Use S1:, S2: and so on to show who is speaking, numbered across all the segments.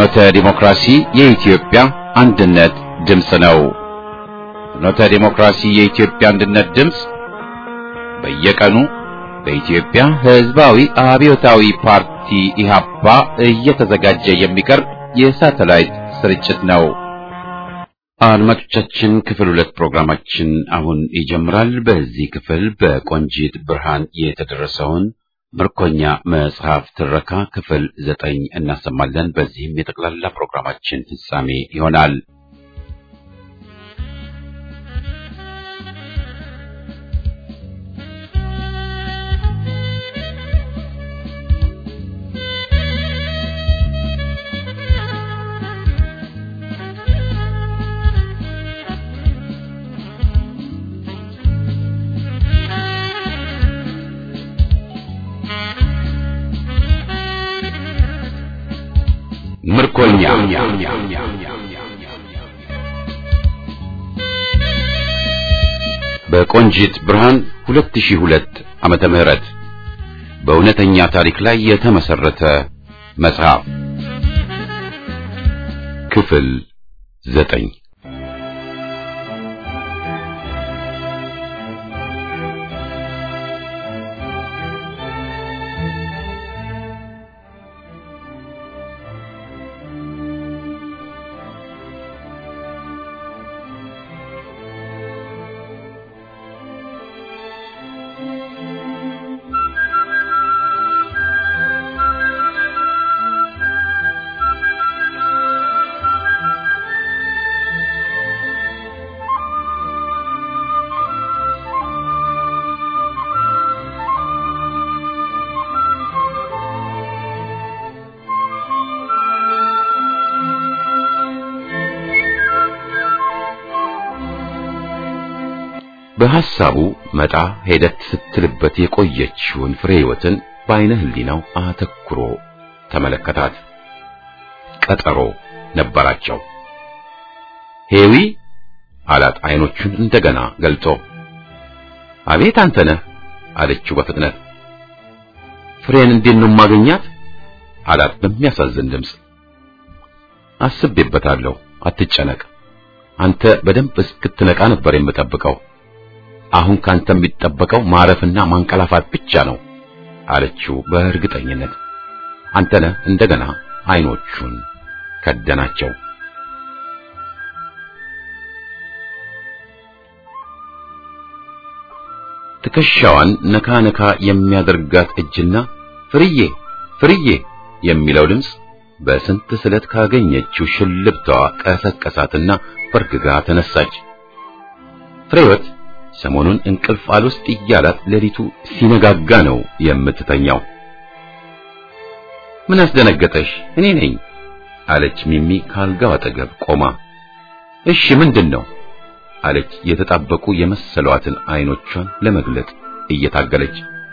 S1: ፍኖተ ዲሞክራሲ የኢትዮጵያ አንድነት ድምፅ ነው። ፍኖተ ዲሞክራሲ የኢትዮጵያ አንድነት ድምፅ በየቀኑ በኢትዮጵያ ሕዝባዊ አብዮታዊ ፓርቲ ኢህአፓ እየተዘጋጀ የሚቀርብ የሳተላይት ስርጭት ነው። አድማጮቻችን ክፍል ሁለት ፕሮግራማችን አሁን ይጀምራል። በዚህ ክፍል በቆንጂት ብርሃን የተደረሰውን ምርኮኛ መጽሐፍ ትረካ ክፍል ዘጠኝ እናሰማለን። በዚህም የጠቅላላ ፕሮግራማችን ፍጻሜ ይሆናል። ምርኮኛ በቆንጂት ብርሃን 2002 ዓመተ ምህረት በእውነተኛ ታሪክ ላይ የተመሰረተ መጽሐፍ ክፍል ዘጠኝ በሐሳቡ መጣ ሄደት ስትልበት የቆየችውን ፍሬ ሕይወትን በዓይነ ሕሊናው አተኩሮ ተመለከታት። ቀጠሮ ነበራቸው። ሄዊ አላት ዓይኖቹን እንደገና ገልጦ። አቤት አንተ ነህ አለችው በፍጥነት። ፍሬን እንዴት ነው የማገኛት? አላት በሚያሳዝን ድምፅ። አስቤበታለሁ፣ አትጨነቅ። አንተ በደንብ እስክትነቃ ነበር የምጠብቀው አሁን ካንተ የሚጠበቀው ማረፍና ማንቀላፋት ብቻ ነው አለችው በእርግጠኝነት። አንተነህ እንደገና አይኖቹን ከደናቸው። ትከሻዋን ነካ ነካ የሚያደርጋት እጅና ፍርዬ ፍርዬ የሚለው ድምፅ በስንት ስለት ካገኘችው ሽልብታዋ ቀሰቀሳትና በርግጋ ተነሳች። ፍሬወት ሰሞኑን እንቅልፍ አልወስድ እያላት ሌሊቱ ሲነጋጋ ነው የምትተኛው። ምን አስደነገጠሽ? እኔ ነኝ አለች ሚሚ ካልጋው አጠገብ ቆማ። እሺ ምንድን ነው አለች የተጣበቁ የመሰሏትን አይኖቿን ለመግለጥ እየታገለች።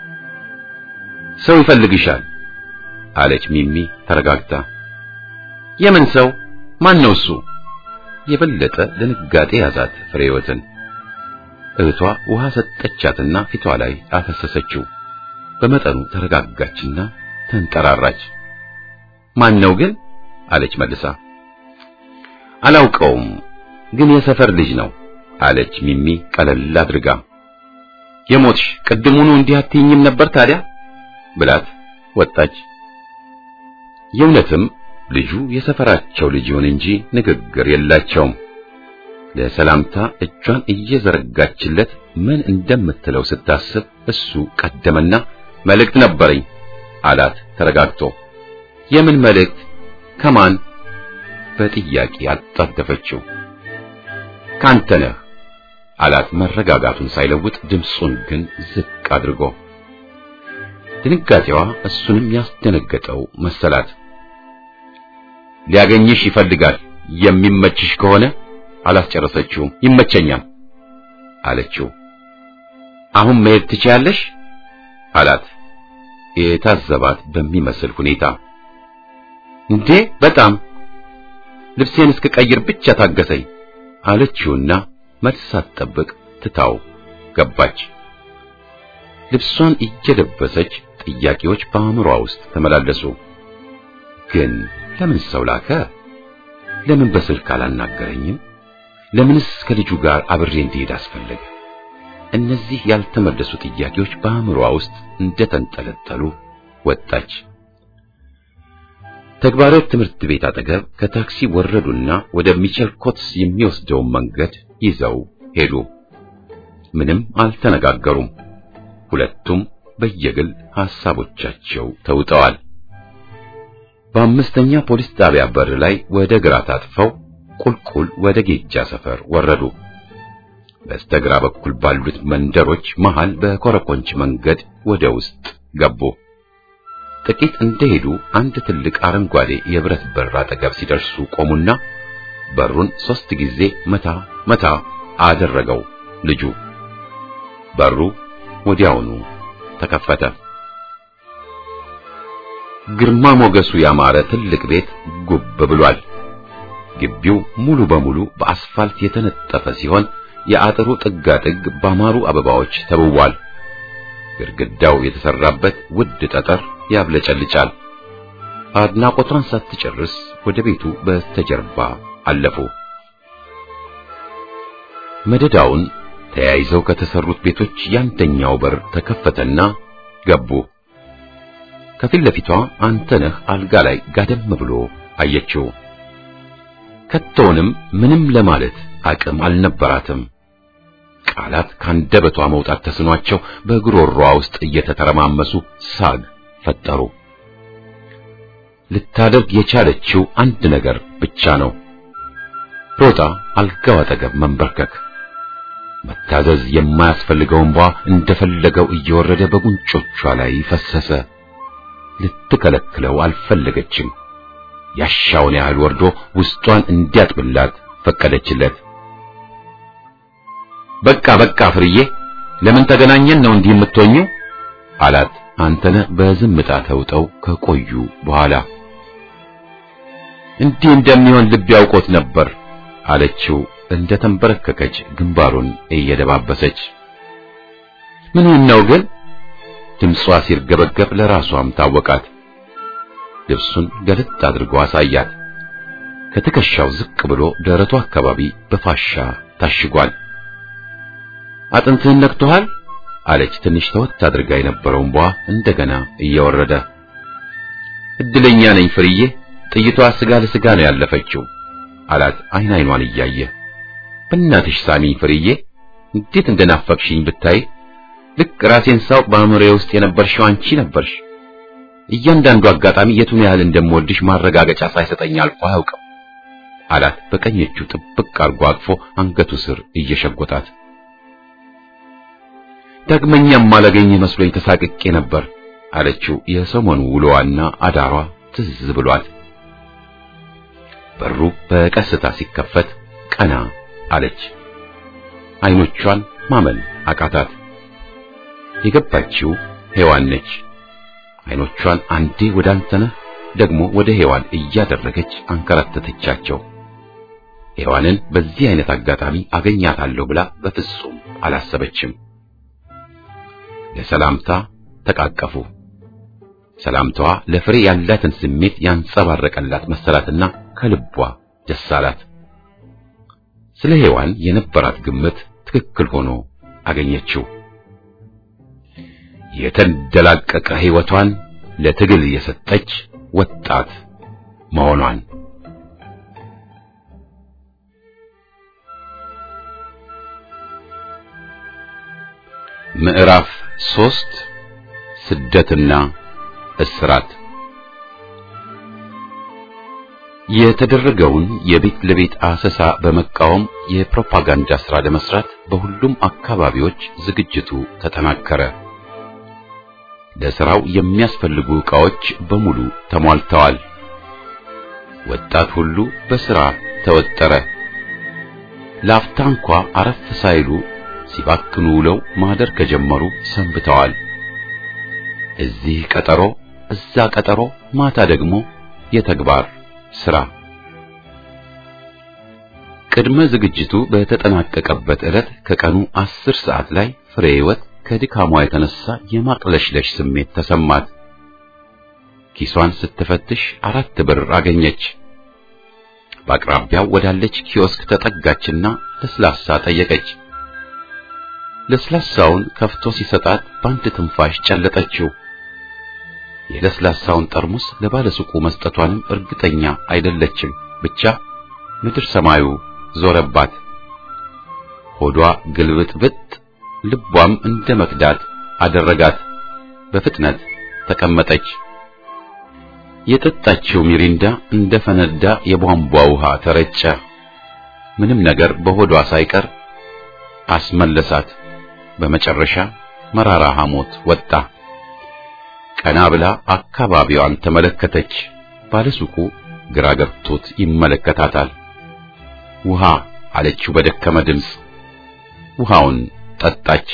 S1: ሰው ይፈልግሻል አለች ሚሚ ተረጋግታ። የምን ሰው? ማን ነው እሱ? የበለጠ ድንጋጤ ያዛት ፍሬወትን። እህቷ ውሃ ሰጠቻትና ፊቷ ላይ አፈሰሰችው። በመጠኑ ተረጋጋችና ተንጠራራች። ማን ነው ግን አለች መልሳ። አላውቀውም፣ ግን የሰፈር ልጅ ነው አለች ሚሚ ቀለል አድርጋ። የሞትሽ ቅድሙኑ እንዲህ አትይኝም ነበር ታዲያ ብላት ወጣች። የእውነትም ልጁ የሰፈራቸው ልጅ ይሁን እንጂ ንግግር የላቸውም። ለሰላምታ እጇን እየዘረጋችለት ምን እንደምትለው ስታስብ እሱ ቀደመና መልእክት ነበረኝ አላት ተረጋግቶ። የምን መልእክት? ከማን? በጥያቄ አጣደፈችው። ካንተ ነህ አላት መረጋጋቱን ሳይለውጥ ድምፁን ግን ዝቅ አድርጎ። ድንጋጤዋ እሱንም ያስደነገጠው መሰላት። ሊያገኝሽ ይፈልጋል የሚመችሽ ከሆነ አላስጨረሰችውም። ይመቸኛል አለችው። አሁን መሄድ ትችያለሽ አላት የታዘባት በሚመስል ሁኔታ። እንዴ በጣም ልብሴን እስክቀይር ብቻ ታገሰኝ አለችውና መልስ ሳትጠብቅ ትታው ገባች። ልብሷን እየለበሰች ጥያቄዎች በአእምሯ ውስጥ ተመላለሱ። ግን ለምን ሰው ላከ? ለምን በስልክ አላናገረኝም? ለምንስ ከልጁ ጋር አብሬ እንዲሄድ አስፈለገ? እነዚህ ያልተመለሱ ጥያቄዎች በአእምሮዋ ውስጥ እንደተንጠለጠሉ ወጣች። ተግባራት ትምህርት ቤት አጠገብ ከታክሲ ወረዱና ወደ ሚቸል ኮትስ የሚወስደውን መንገድ ይዘው ሄዱ። ምንም አልተነጋገሩም። ሁለቱም በየግል ሐሳቦቻቸው ተውጠዋል። በአምስተኛ ፖሊስ ጣቢያ በር ላይ ወደ ግራ ታጥፈው ቁልቁል ወደ ጌጃ ሰፈር ወረዱ። በስተግራ በኩል ባሉት መንደሮች መሃል በኮረኮንች መንገድ ወደ ውስጥ ገቡ። ጥቂት እንደሄዱ አንድ ትልቅ አረንጓዴ የብረት በር አጠገብ ሲደርሱ ቆሙና በሩን ሦስት ጊዜ መታ መታ አደረገው ልጁ። በሩ ወዲያውኑ ተከፈተ። ግርማ ሞገሱ ያማረ ትልቅ ቤት ጉብ ብሏል። ግቢው ሙሉ በሙሉ በአስፋልት የተነጠፈ ሲሆን የአጥሩ ጥጋጥግ ባማሩ አበባዎች ተውቧል። ግድግዳው የተሰራበት ውድ ጠጠር ያብለጨልጫል። አድናቆቷን ሳትጨርስ ወደ ቤቱ በስተጀርባ አለፉ። መደዳውን ተያይዘው ከተሰሩት ቤቶች ያንደኛው በር ተከፈተና ገቡ። ከፊት ለፊቷ አንተነህ አልጋ ላይ ጋደም ብሎ አየችው። ከቶውንም ምንም ለማለት አቅም አልነበራትም። ቃላት ካንደበቷ መውጣት ተስኗቸው በጉሮሮዋ ውስጥ እየተተረማመሱ ሳግ ፈጠሩ። ልታደርግ የቻለችው አንድ ነገር ብቻ ነው። ሮጣ አልጋው አጠገብ መንበርከክ። መታዘዝ የማያስፈልገው እንባ እንደፈለገው እየወረደ በጉንጮቿ ላይ ፈሰሰ። ልትከለክለው አልፈለገችም። ያሻውን ያህል ወርዶ ውስጧን እንዲያጥብላት ፈቀደችለት። በቃ በቃ ፍርዬ፣ ለምን ተገናኘን ነው እንዲህ የምትሆኚው? አላት አንተነህ በዝምታ ተውጠው ከቆዩ በኋላ። እንዲህ እንደሚሆን ልብ ያውቆት ነበር አለችው እንደ ተንበረከከች ግንባሩን እየደባበሰች። ምን ነው ግን? ድምጿ ሲርገበገብ ለራሷም ታወቃት። ልብሱን ገለጥ አድርጎ አሳያት። ከትከሻው ዝቅ ብሎ ደረቱ አካባቢ በፋሻ ታሽጓል። አጥንትህን ነክቶሃል አለች ትንሽ ተወት አድርጋ የነበረውን ቧ እንደገና እየወረደ። እድለኛ ነኝ ፍርዬ፣ ጥይቷ ስጋ ለስጋ ነው ያለፈችው አላት አይን አይኗን እያየ። በእናትሽ ሳሚኝ ፍርዬ፣ እንዴት እንደናፈቅሽኝ ብታይ። ልክ ራሴን ሳውቅ በአእምሮዬ ውስጥ የነበርሽው አንቺ ነበርሽ። እያንዳንዱ አጋጣሚ የቱን ያህል እንደምወድሽ ማረጋገጫ ሳይሰጠኝ አልፎ አያውቅም አላት በቀኝ እጁ ጥብቅ አርጎ አቅፎ አንገቱ ስር እየሸጎጣት። ዳግመኛም ማላገኝ መስሎኝ ተሳቅቄ ነበር አለችው የሰሞኑ ውሎዋና አዳሯ ትዝ ብሏት። በሩ በቀስታ ሲከፈት ቀና አለች። አይኖቿን ማመን አቃታት። የገባችው ሔዋን ነች። አይኖቿን አንዴ ወደ አንተነህ ደግሞ ወደ ሔዋን እያደረገች አንከራተተቻቸው። ሔዋንን በዚህ አይነት አጋጣሚ አገኛታለሁ ብላ በፍጹም አላሰበችም። ለሰላምታ ተቃቀፉ። ሰላምታዋ ለፍሬ ያላትን ስሜት ያንጸባረቀላት መሰላትና ከልቧ ደስ አላት። ስለ ሔዋን የነበራት ግምት ትክክል ሆኖ አገኘችው። የተንደላቀቀ ሕይወቷን ለትግል የሰጠች ወጣት መሆኗን ምዕራፍ ሶስት ስደትና እስራት የተደረገውን የቤት ለቤት አሰሳ በመቃወም የፕሮፓጋንዳ ሥራ ለመስራት በሁሉም አካባቢዎች ዝግጅቱ ተጠናከረ። ለሥራው የሚያስፈልጉ ዕቃዎች በሙሉ ተሟልተዋል። ወጣት ሁሉ በሥራ ተወጠረ። ላፍታ እንኳ አረፍ ሳይሉ ሲባክኑ ውለው ማደር ከጀመሩ ሰንብተዋል። እዚህ ቀጠሮ፣ እዛ ቀጠሮ፣ ማታ ደግሞ የተግባር ሥራ። ቅድመ ዝግጅቱ በተጠናቀቀበት ዕለት ከቀኑ አስር ሰዓት ላይ ፍሬ ሕይወት ከድካሟ የተነሳ የማቅለሽለሽ ስሜት ተሰማት። ኪሷን ስትፈትሽ አራት ብር አገኘች። በአቅራቢያው ወዳለች ኪዮስክ ተጠጋችና ለስላሳ ጠየቀች። ለስላሳውን ከፍቶ ሲሰጣት በአንድ ትንፋሽ ጨለጠችው። የለስላሳውን ጠርሙስ ለባለሱቁ መስጠቷንም እርግጠኛ አይደለችም። ብቻ ምድር ሰማዩ ዞረባት። ሆዷ ግልብጥብጥ፣ ልቧም እንደ መክዳት አደረጋት። በፍጥነት ተቀመጠች። የጠጣችው ሚሪንዳ እንደ ፈነዳ የቧንቧ ውሃ ተረጨ። ምንም ነገር በሆዷ ሳይቀር አስመለሳት። በመጨረሻ መራራ ሐሞት ወጣ። ቀና ብላ አካባቢዋን ተመለከተች። ባለሱቁ ግራ ገብቶት ይመለከታታል። ውሃ አለችው በደከመ ድምፅ። ውሃውን ጠጣች።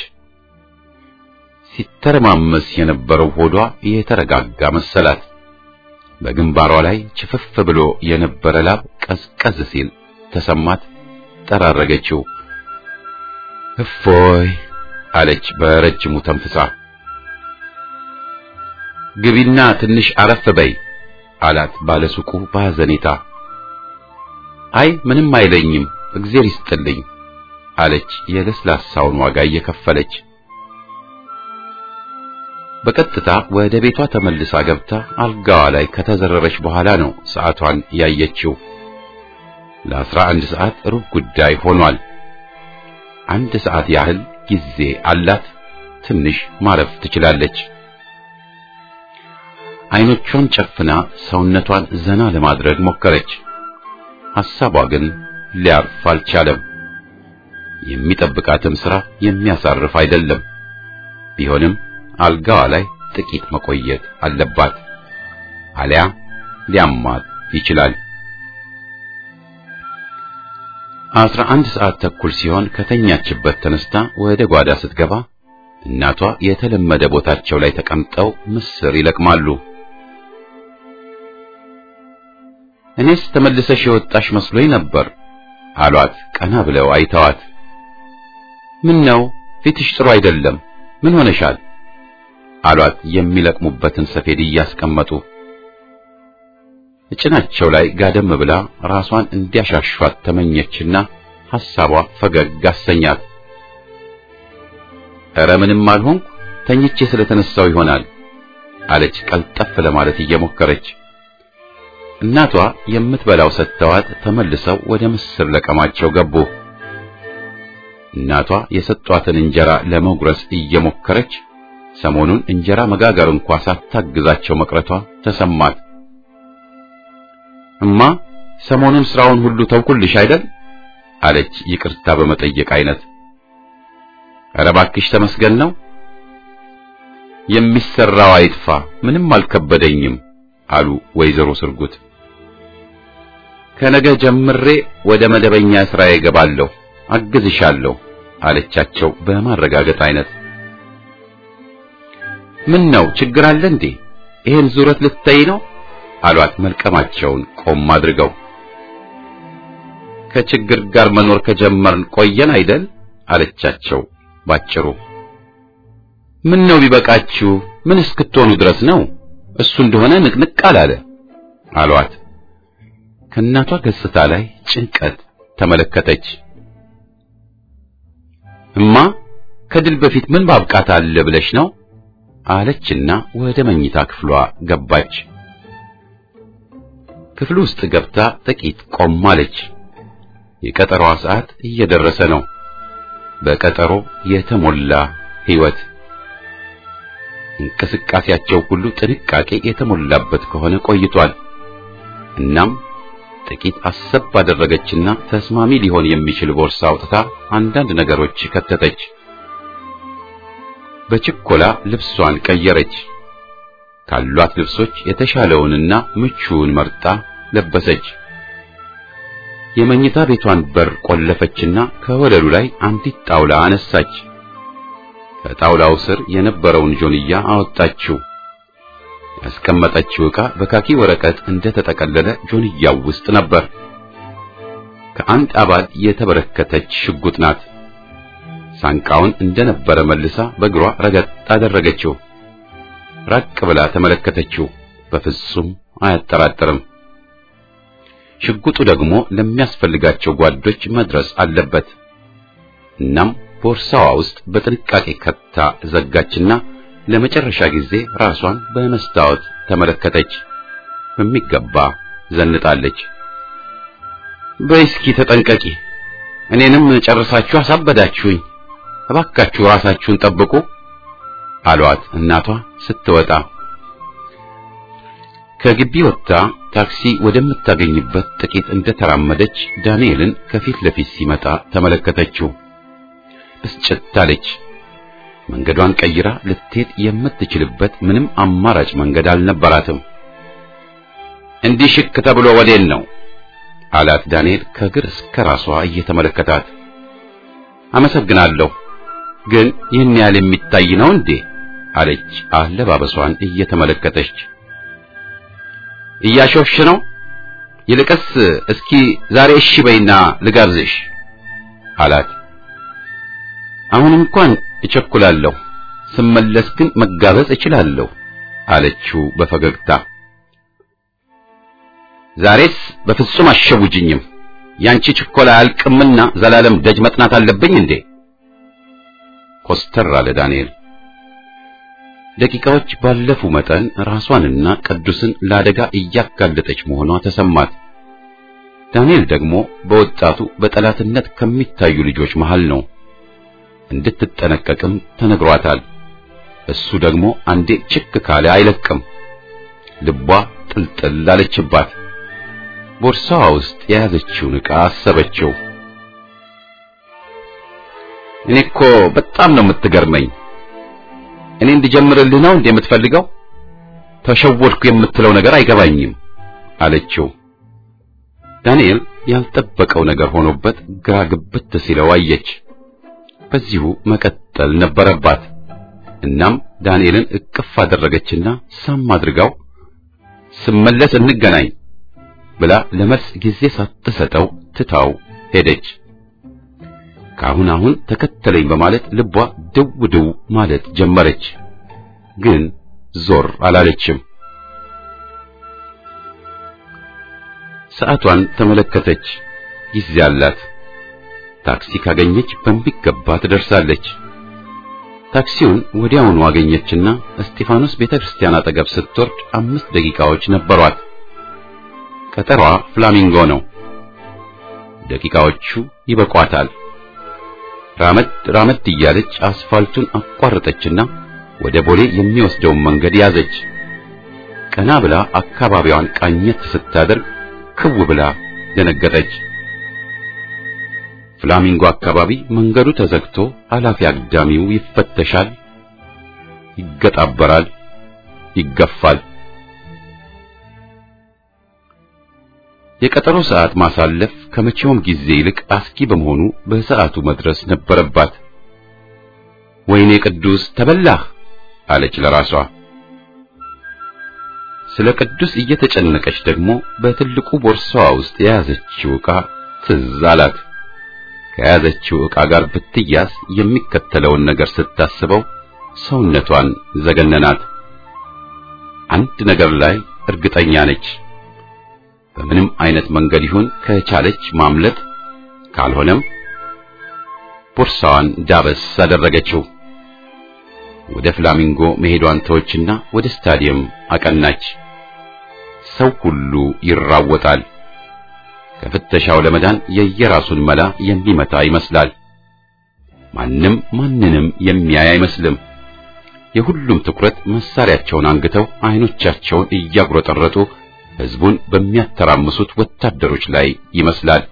S1: ሲተረማመስ የነበረው ሆዷ የተረጋጋ መሰላት። በግንባሯ ላይ ችፍፍ ብሎ የነበረ ላብ ቀዝቀዝ ሲል ተሰማት። ጠራረገችው። እፎይ አለች በረጅሙ ተንፍሳ። ግቢና ትንሽ አረፍ በይ አላት ባለሱቁ በሐዘኔታ። አይ ምንም አይለኝም እግዜር ይስጥልኝ አለች የለስላሳውን ዋጋ እየከፈለች። በቀጥታ ወደ ቤቷ ተመልሳ ገብታ አልጋዋ ላይ ከተዘረረች በኋላ ነው ሰዓቷን ያየችው። ለአስራ አንድ ሰዓት ሩብ ጉዳይ ሆኗል። አንድ ሰዓት ያህል ጊዜ አላት። ትንሽ ማረፍ ትችላለች። አይኖቿን ጨፍና ሰውነቷን ዘና ለማድረግ ሞከረች። ሐሳቧ ግን ሊያርፍ አልቻለም። የሚጠብቃትም ሥራ የሚያሳርፍ አይደለም። ቢሆንም አልጋዋ ላይ ጥቂት መቆየት አለባት፣ አሊያ ሊያማት ይችላል። አስራ አንድ ሰዓት ተኩል ሲሆን ከተኛችበት ተነስታ ወደ ጓዳ ስትገባ እናቷ የተለመደ ቦታቸው ላይ ተቀምጠው ምስር ይለቅማሉ። እኔስ ተመልሰሽ የወጣሽ መስሎኝ ነበር አሏት። ቀና ብለው አይተዋት፣ ምን ነው ፊትሽ ጥሩ አይደለም፣ ምን ሆነሻል? አሏት የሚለቅሙበትን ሰፌድ እያስቀመጡ። እጭናቸው ላይ ጋደም ብላ ራሷን እንዲያሻሿት ተመኘችና ሐሳቧ ፈገግ አሰኛት። ኧረ ምንም አልሆንኩ ተኝቼ ስለተነሳው ይሆናል አለች ቀልጠፍ ለማለት እየሞከረች። እናቷ የምትበላው ሰጥተዋት ተመልሰው ወደ ምስር ለቀማቸው ገቡ። እናቷ የሰጧትን እንጀራ ለመጉረስ እየሞከረች ሰሞኑን እንጀራ መጋገር እንኳ ሳታግዛቸው መቅረቷ ተሰማት። እማ ሰሞኑን ስራውን ሁሉ ተውኩልሽ አይደል? አለች ይቅርታ በመጠየቅ አይነት። ኧረ እባክሽ ተመስገን ነው። የሚሰራው አይጥፋ ምንም አልከበደኝም አሉ ወይዘሮ ስርጉት። ከነገ ጀምሬ ወደ መደበኛ ስራዬ እገባለሁ፣ አግዝሻለሁ አለቻቸው በማረጋገጥ አይነት። ምን ነው ችግር አለ እንዴ? ይሄን ዙረት ልትተይ ነው አሏት መልቀማቸውን ቆም አድርገው። ከችግር ጋር መኖር ከጀመርን ቆየን አይደል አለቻቸው ባጭሩ። ምን ነው ቢበቃችሁ ምን እስክትሆኑ ድረስ ነው? እሱ እንደሆነ ንቅንቅ አላለ አሏት። ከእናቷ ገጽታ ላይ ጭንቀት ተመለከተች። እማ ከድል በፊት ምን ማብቃት አለ ብለሽ ነው አለችና ወደ መኝታ ክፍሏ ገባች። ክፍሉ ውስጥ ገብታ ጥቂት ቆም አለች። የቀጠሮዋ ሰዓት እየደረሰ ነው። በቀጠሮ የተሞላ ሕይወት። እንቅስቃሴያቸው ሁሉ ጥንቃቄ የተሞላበት ከሆነ ቆይቷል። እናም ጥቂት አሰብ ባደረገችና ተስማሚ ሊሆን የሚችል ቦርሳ አውጥታ አንዳንድ ነገሮች ከተተች። በችኮላ ልብሷን ቀየረች። ካሏት ልብሶች የተሻለውንና ምቹውን መርጣ ለበሰች። የመኝታ ቤቷን በር ቆለፈችና ከወለሉ ላይ አንዲት ጣውላ አነሳች። ከጣውላው ስር የነበረውን ጆንያ አወጣችው። ያስቀመጠችው ዕቃ በካኪ ወረቀት እንደተጠቀለለ ጆንያው ውስጥ ነበር። ከአንድ አባል የተበረከተች ሽጉጥ ናት። ሳንቃውን እንደነበረ መልሳ በእግሯ ረገጥ አደረገችው። ራቅ ብላ ተመለከተችው። በፍጹም አያጠራጥርም። ሽጉጡ ደግሞ ለሚያስፈልጋቸው ጓዶች መድረስ አለበት። እናም ቦርሳዋ ውስጥ በጥንቃቄ ከታ ዘጋችና ለመጨረሻ ጊዜ ራሷን በመስታወት ተመለከተች። በሚገባ ዘንጣለች። በእስኪ ተጠንቀቂ፣ እኔንም ጨርሳችሁ አሳበዳችሁኝ። እባካችሁ ራሳችሁን ጠብቁ አሏት እናቷ ስትወጣ። ከግቢ ወጥታ ታክሲ ወደምታገኝበት ጥቂት እንደተራመደች ዳንኤልን ከፊት ለፊት ሲመጣ ተመለከተችው። ብስጭት አለች። መንገዷን ቀይራ ልትሄድ የምትችልበት ምንም አማራጭ መንገድ አልነበራትም። እንዲህ ሽክ ተብሎ ወዴን ነው አላት ዳንኤል ከግር እስከ ራሷ እየተመለከታት። አመሰግናለሁ፣ ግን ይህን ያህል የሚታይ ነው እንዴ? አለች አለባበሷን እየተመለከተች። እያሾፍሽ ነው? ይልቅስ እስኪ ዛሬ እሺ በይና ልጋብዝሽ አላት። አሁን እንኳን እቸኩላለሁ፣ ስመለስ ግን መጋበዝ እችላለሁ አለችው በፈገግታ። ዛሬስ በፍጹም አሸውጅኝም። ያንቺ ችኮላ አያልቅምና ዘላለም ደጅ መጥናት አለብኝ እንዴ? ኮስተር አለ ዳንኤል። ደቂቃዎች ባለፉ መጠን ራሷንና ቅዱስን ለአደጋ እያጋለጠች መሆኗ ተሰማት። ዳንኤል ደግሞ በወጣቱ በጠላትነት ከሚታዩ ልጆች መሃል ነው። እንድትጠነቀቅም ተነግሯታል። እሱ ደግሞ አንዴ ችክ ካለ አይለቅም። ልቧ ጥልጥል አለችባት። ቦርሳዋ ውስጥ የያዘችውን ዕቃ አሰበችው። እኔ እኮ በጣም ነው የምትገርመኝ። እኔ እንድጀምርልህ ነው እንዴ የምትፈልገው? ተሸወድኩ የምትለው ነገር አይገባኝም አለችው። ዳንኤል ያልጠበቀው ነገር ሆኖበት ግራ ግብት ሲለው አየች። በዚሁ መቀጠል ነበረባት። እናም ዳንኤልን እቅፍ አደረገችና ሳም አድርጋው ስመለስ እንገናኝ ብላ ለመልስ ጊዜ ሳትሰጠው ትታው ሄደች። ከአሁን አሁን ተከተለኝ በማለት ልቧ ድው ድው ማለት ጀመረች። ግን ዞር አላለችም። ሰዓቷን ተመለከተች። ጊዜ አላት። ታክሲ ካገኘች በሚገባ ትደርሳለች። ታክሲውን ወዲያውኑ አገኘችና እስጢፋኖስ ቤተክርስቲያን አጠገብ ስትወርድ አምስት ደቂቃዎች ነበሯት። ቀጠሯ ፍላሚንጎ ነው። ደቂቃዎቹ ይበቋታል። ራመድ ራመድ እያለች አስፋልቱን አቋረጠችና ወደ ቦሌ የሚወስደውን መንገድ ያዘች። ቀና ብላ አካባቢዋን ቃኘት ስታደርግ ክው ብላ ደነገጠች። ፍላሚንጎ አካባቢ መንገዱ ተዘግቶ አላፊ አግዳሚው ይፈተሻል፣ ይገጣበራል፣ ይገፋል። የቀጠሮ ሰዓት ማሳለፍ ከመቼውም ጊዜ ይልቅ አስጊ በመሆኑ በሰዓቱ መድረስ ነበረባት። ወይኔ ቅዱስ ተበላህ አለች ለራሷ። ስለ ቅዱስ እየተጨነቀች ደግሞ በትልቁ ቦርሳዋ ውስጥ የያዘችው ዕቃ ትዝ አላት። ከያዘችው ዕቃ ጋር ብትያዝ የሚከተለውን ነገር ስታስበው ሰውነቷን ዘገነናት። አንድ ነገር ላይ እርግጠኛ ነች። በምንም አይነት መንገድ ይሁን ከቻለች ማምለጥ፣ ካልሆነም ቦርሳዋን ዳበስ አደረገችው። ወደ ፍላሚንጎ መሄዷን ተወችና ወደ ስታዲየም አቀናች። ሰው ሁሉ ይራወጣል። ከፍተሻው ለመዳን የየራሱን መላ የሚመታ ይመስላል። ማንም ማንንም የሚያይ አይመስልም። የሁሉም ትኩረት መሳሪያቸውን አንግተው አይኖቻቸውን እያጉረጠረጡ ሕዝቡን በሚያተራምሱት ወታደሮች ላይ ይመስላል።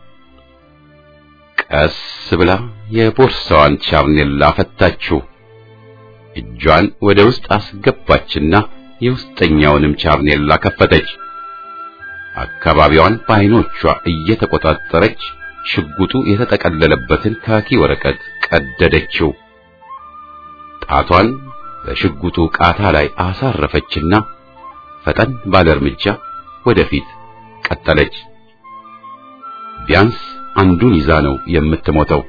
S1: ቀስ ብላ የቦርሳዋን ቻርኔላ ፈታችው። እጇን ወደ ውስጥ አስገባችና የውስጠኛውንም ቻርኔላ ከፈተች። አካባቢዋን በዓይኖቿ እየተቆጣጠረች ሽጉጡ የተጠቀለለበትን ካኪ ወረቀት ቀደደችው። ጣቷን በሽጉጡ ቃታ ላይ አሳረፈችና ፈጠን ባለ እርምጃ ወደፊት ቀጠለች። ቢያንስ አንዱን ይዛ ነው የምትሞተው።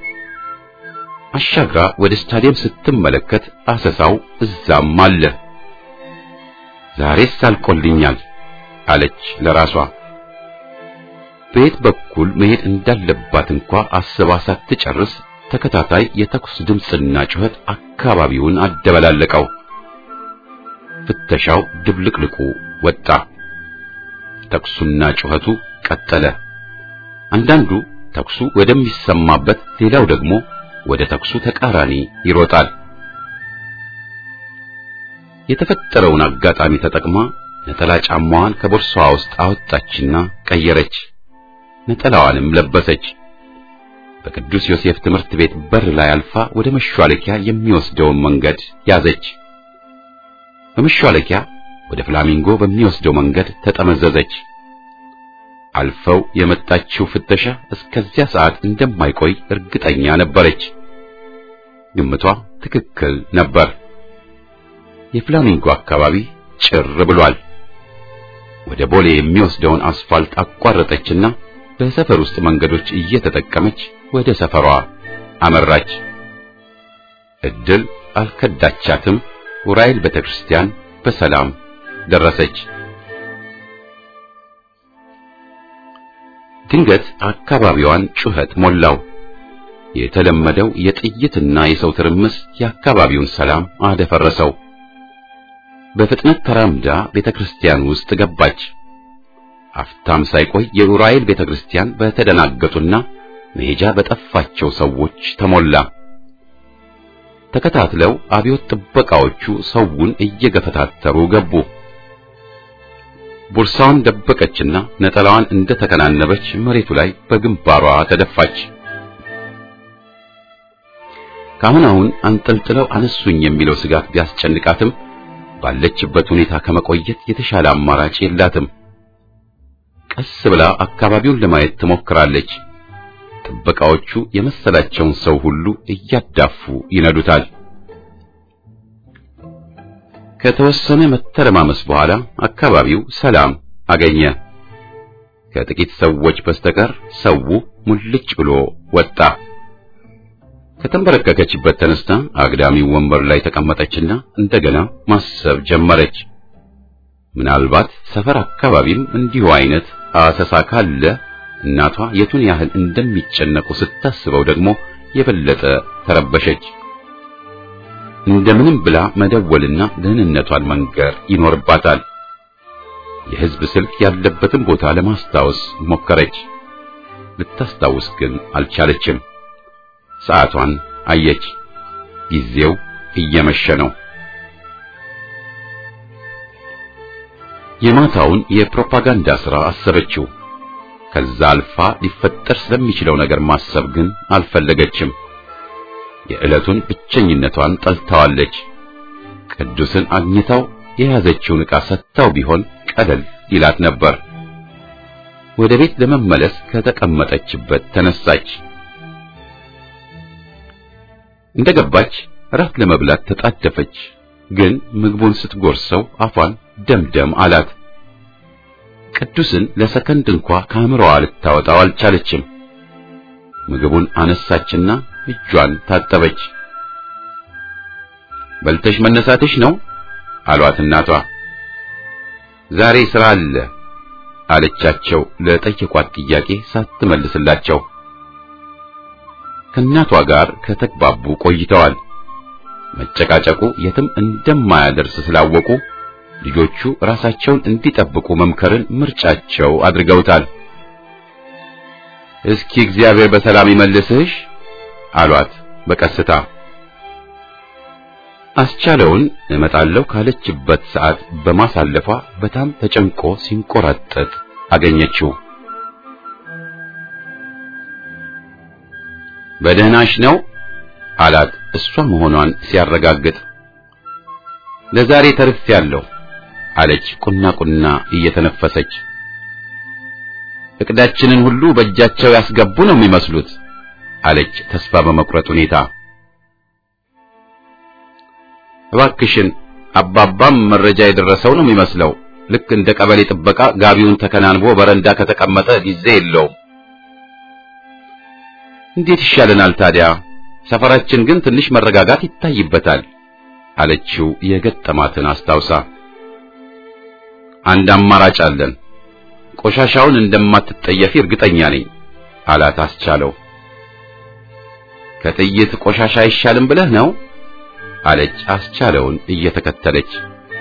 S1: አሻግራ ወደ ስታዲየም ስትመለከት አሰሳው እዛም አለ። ዛሬስ አልቆልኛል አለች ለራሷ። በየት በኩል መሄድ እንዳለባት እንኳ አስባ ሳትጨርስ ተከታታይ የተኩስ ድምፅና ጩኸት አካባቢውን አደበላለቀው። ፍተሻው ድብልቅልቁ ወጣ። ተኩሱና ጩኸቱ ቀጠለ። አንዳንዱ ተኩሱ ወደሚሰማበት፣ ሌላው ደግሞ ወደ ተኩሱ ተቃራኒ ይሮጣል። የተፈጠረውን አጋጣሚ ተጠቅማ ነጠላ ጫማዋን ከቦርሳዋ ውስጥ አወጣችና ቀየረች። ነጠላዋንም ለበሰች። በቅዱስ ዮሴፍ ትምህርት ቤት በር ላይ አልፋ ወደ መሿለኪያ የሚወስደውን መንገድ ያዘች። በመሿለኪያ ወደ ፍላሚንጎ በሚወስደው መንገድ ተጠመዘዘች። አልፈው የመጣችው ፍተሻ እስከዚያ ሰዓት እንደማይቆይ እርግጠኛ ነበረች። ግምቷ ትክክል ነበር። የፍላሚንጎ አካባቢ ጭር ብሏል። ወደ ቦሌ የሚወስደውን አስፋልት አቋረጠችና በሰፈር ውስጥ መንገዶች እየተጠቀመች ወደ ሰፈሯ አመራች። እድል አልከዳቻትም። ኡራኤል ቤተክርስቲያን በሰላም ደረሰች። ድንገት አካባቢዋን ጩኸት ሞላው። የተለመደው የጥይትና የሰው ትርምስ የአካባቢውን ሰላም አደፈረሰው። በፍጥነት ተራምዳ ቤተክርስቲያን ውስጥ ገባች። አፍታም ሳይቆይ የኡራኤል ቤተክርስቲያን በተደናገጡና መሄጃ በጠፋቸው ሰዎች ተሞላ። ተከታትለው አብዮት ጥበቃዎቹ ሰውን እየገፈታተሩ ገቡ። ቦርሳዋን ደበቀችና ነጠላዋን እንደተከናነበች መሬቱ ላይ በግንባሯ ተደፋች። ካሁን አሁን አንጠልጥለው አነሱኝ የሚለው ስጋት ቢያስጨንቃትም ባለችበት ሁኔታ ከመቆየት የተሻለ አማራጭ የላትም። ቀስ ብላ አካባቢውን ለማየት ትሞክራለች። ጥበቃዎቹ የመሰላቸውን ሰው ሁሉ እያዳፉ ይነዱታል። ከተወሰነ መተረማመስ በኋላ አካባቢው ሰላም አገኘ። ከጥቂት ሰዎች በስተቀር ሰው ሙልጭ ብሎ ወጣ። ከተንበረከከችበት ተነስታ አግዳሚው ወንበር ላይ ተቀመጠችና እንደገና ማሰብ ጀመረች። ምናልባት ሰፈር አካባቢም እንዲሁ አይነት አሰሳ ካለ እናቷ የቱን ያህል እንደሚጨነቁ ስታስበው ደግሞ የበለጠ ተረበሸች። እንደምንም ብላ መደወልና ደህንነቷን መንገር ይኖርባታል። የሕዝብ ስልክ ያለበትን ቦታ ለማስታወስ ሞከረች። ልታስታውስ ግን አልቻለችም። ሰዓቷን አየች። ጊዜው እየመሸ ነው። የማታውን የፕሮፓጋንዳ ሥራ አሰበችው። ከዛ አልፋ ሊፈጠር ስለሚችለው ነገር ማሰብ ግን አልፈለገችም። የዕለቱን ብቸኝነቷን ጠልታዋለች። ቅዱስን አግኝታው የያዘችውን ዕቃ ሰጥታው ቢሆን ቀለል ይላት ነበር። ወደ ቤት ለመመለስ ከተቀመጠችበት ተነሳች። እንደገባች እራት ለመብላት ተጣደፈች። ግን ምግቡን ስትጎርሰው አፏን ደምደም አላት። ቅዱስን ለሰከንድ እንኳ ከአእምሮዋ ልታወጣው አልቻለችም። ምግቡን አነሳችና እጇን ታጠበች። በልተሽ መነሳትሽ ነው አሏት እናቷ። ዛሬ ስራ አለ አለቻቸው ለጠየቋት ጥያቄ ሳትመልስላቸው። ከእናቷ ጋር ከተግባቡ ቆይተዋል። መጨቃጨቁ የትም እንደማያደርስ ስላወቁ ልጆቹ ራሳቸውን እንዲጠብቁ መምከርን ምርጫቸው አድርገውታል። እስኪ እግዚአብሔር በሰላም ይመልስሽ አሏት በቀስታ። አስቻለውን እመጣለሁ ካለችበት ሰዓት በማሳለፏ በጣም ተጨንቆ ሲንቆራጠጥ አገኘችው። በደህናሽ ነው አላት እሷ መሆኗን ሲያረጋግጥ። ለዛሬ ተርፌያለሁ አለች ቁና ቁና እየተነፈሰች። እቅዳችንን ሁሉ በእጃቸው ያስገቡ ነው የሚመስሉት አለች ተስፋ በመቁረጥ ሁኔታ። እባክሽን አባባም መረጃ የደረሰው ነው የሚመስለው። ልክ እንደ ቀበሌ ጥበቃ ጋቢውን ተከናንቦ በረንዳ ከተቀመጠ ጊዜ የለውም። እንዴት ይሻለናል ታዲያ? ሰፈራችን ግን ትንሽ መረጋጋት ይታይበታል አለችው የገጠማትን አስታውሳ። አንድ አማራጭ አለን። ቆሻሻውን እንደማትጠየፊ እርግጠኛ ነኝ አላት አስቻለው። ከጥይት ቆሻሻ አይሻልም ብለህ ነው አለች አስቻለውን እየተከተለች።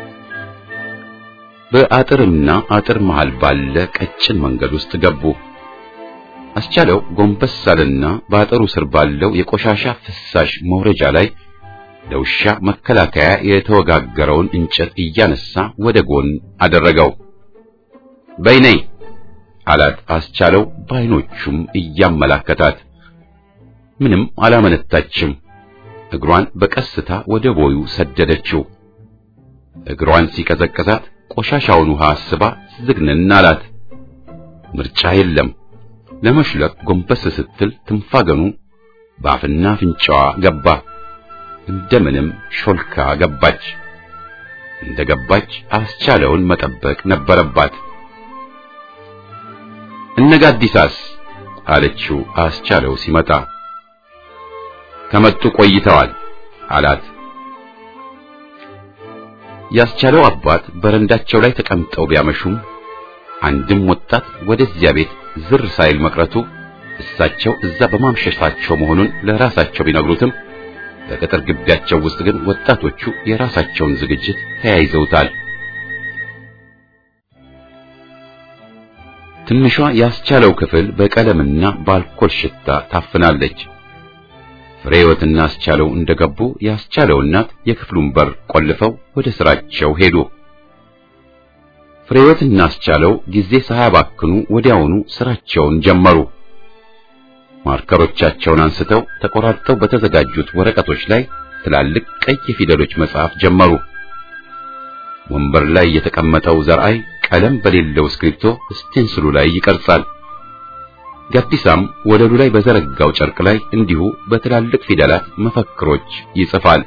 S1: በአጥርና አጥር መሃል ባለ ቀጭን መንገድ ውስጥ ገቡ። አስቻለው ጎንበስ አለና በአጥሩ ስር ባለው የቆሻሻ ፍሳሽ መውረጃ ላይ ለውሻ መከላከያ የተወጋገረውን እንጨት እያነሳ ወደ ጎን አደረገው። በይነይ አላት አስቻለው በዓይኖቹም እያመላከታት። ምንም አላመነታችም። እግሯን በቀስታ ወደ ቦዩ ሰደደችው። እግሯን ሲቀዘቅዛት ቆሻሻውን ውሃ አስባ ዝግንን አላት። ምርጫ የለም። ለመሽለቅ ጎንበስ ስትል ትንፋገኑ በአፍና አፍንጫዋ ገባ። እንደምንም ሾልካ ገባች። እንደ ገባች አስቻለውን መጠበቅ ነበረባት። እነጋዲሳስ አለችው አስቻለው ሲመጣ። ከመጡ ቆይተዋል አላት። ያስቻለው አባት በረንዳቸው ላይ ተቀምጠው ቢያመሹም አንድም ወጣት ወደዚያ ቤት ዝር ሳይል መቅረቱ እሳቸው እዛ በማምሸታቸው መሆኑን ለራሳቸው ቢነግሩትም በቅጥር ግቢያቸው ውስጥ ግን ወጣቶቹ የራሳቸውን ዝግጅት ተያይዘውታል። ትንሿ ያስቻለው ክፍል በቀለምና በአልኮል ሽታ ታፍናለች። ፍሬህይወትና አስቻለው እንደገቡ ያስቻለው እናት የክፍሉን በር ቆልፈው ወደ ስራቸው ሄዱ። ፍሬህይወትና አስቻለው ጊዜ ሳያባክኑ ወዲያውኑ ስራቸውን ጀመሩ። ማርከሮቻቸውን አንስተው ተቆራርጠው በተዘጋጁት ወረቀቶች ላይ ትላልቅ ቀይ ፊደሎች መጻፍ ጀመሩ። ወንበር ላይ የተቀመጠው ዘርአይ ቀለም በሌለው እስክሪብቶ ስቴንስሉ ላይ ይቀርጻል። ጋዲሳም ወለሉ ላይ በዘረጋው ጨርቅ ላይ እንዲሁ በትላልቅ ፊደላት መፈክሮች ይጽፋል።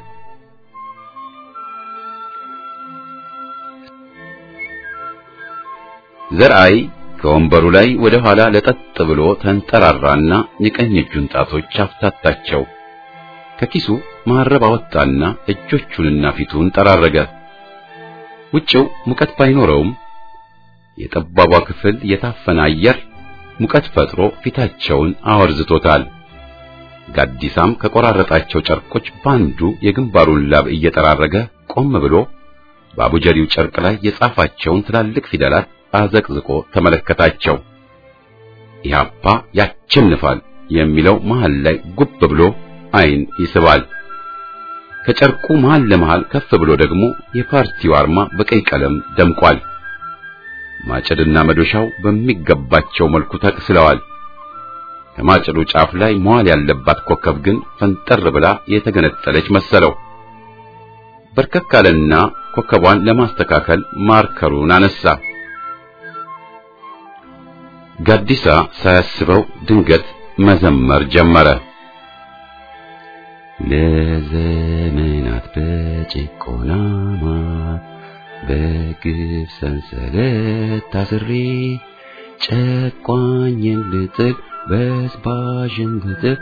S1: ዘርአይ ከወንበሩ ላይ ወደ ኋላ ለጠጥ ብሎ ተንጠራራና የቀኝ እጁን ጣቶች አፍታታቸው። ከኪሱ መሐረብ አወጣና እጆቹንና ፊቱን ጠራረገ። ውጭው ሙቀት ባይኖረውም የጠባቧ ክፍል የታፈነ አየር ሙቀት ፈጥሮ ፊታቸውን አወርዝቶታል። ጋዲሳም ከቆራረጣቸው ጨርቆች ባንዱ የግንባሩን ላብ እየጠራረገ ቆም ብሎ በአቡጀሪው ጨርቅ ላይ የጻፋቸውን ትላልቅ ፊደላት አዘቅዝቆ ተመለከታቸው። ኢህአፓ ያቸንፋል የሚለው መሃል ላይ ጉብ ብሎ አይን ይስባል። ከጨርቁ መሃል ለመሃል ከፍ ብሎ ደግሞ የፓርቲው አርማ በቀይ ቀለም ደምቋል። ማጭድና መዶሻው በሚገባቸው መልኩ ተቅስለዋል። ከማጭዱ ጫፍ ላይ መዋል ያለባት ኮከብ ግን ፈንጠር ብላ የተገነጠለች መሰለው። በርከክ አለና ኮከቧን ለማስተካከል ማርከሩን አነሳ። ጋዲሳ ሳያስበው ድንገት መዘመር ጀመረ። ለዘመናት በጭቆና ማር በግፍ ሰንሰለት ታስሬ ጨቋኝን ልጥል በዝባዥን ልጥል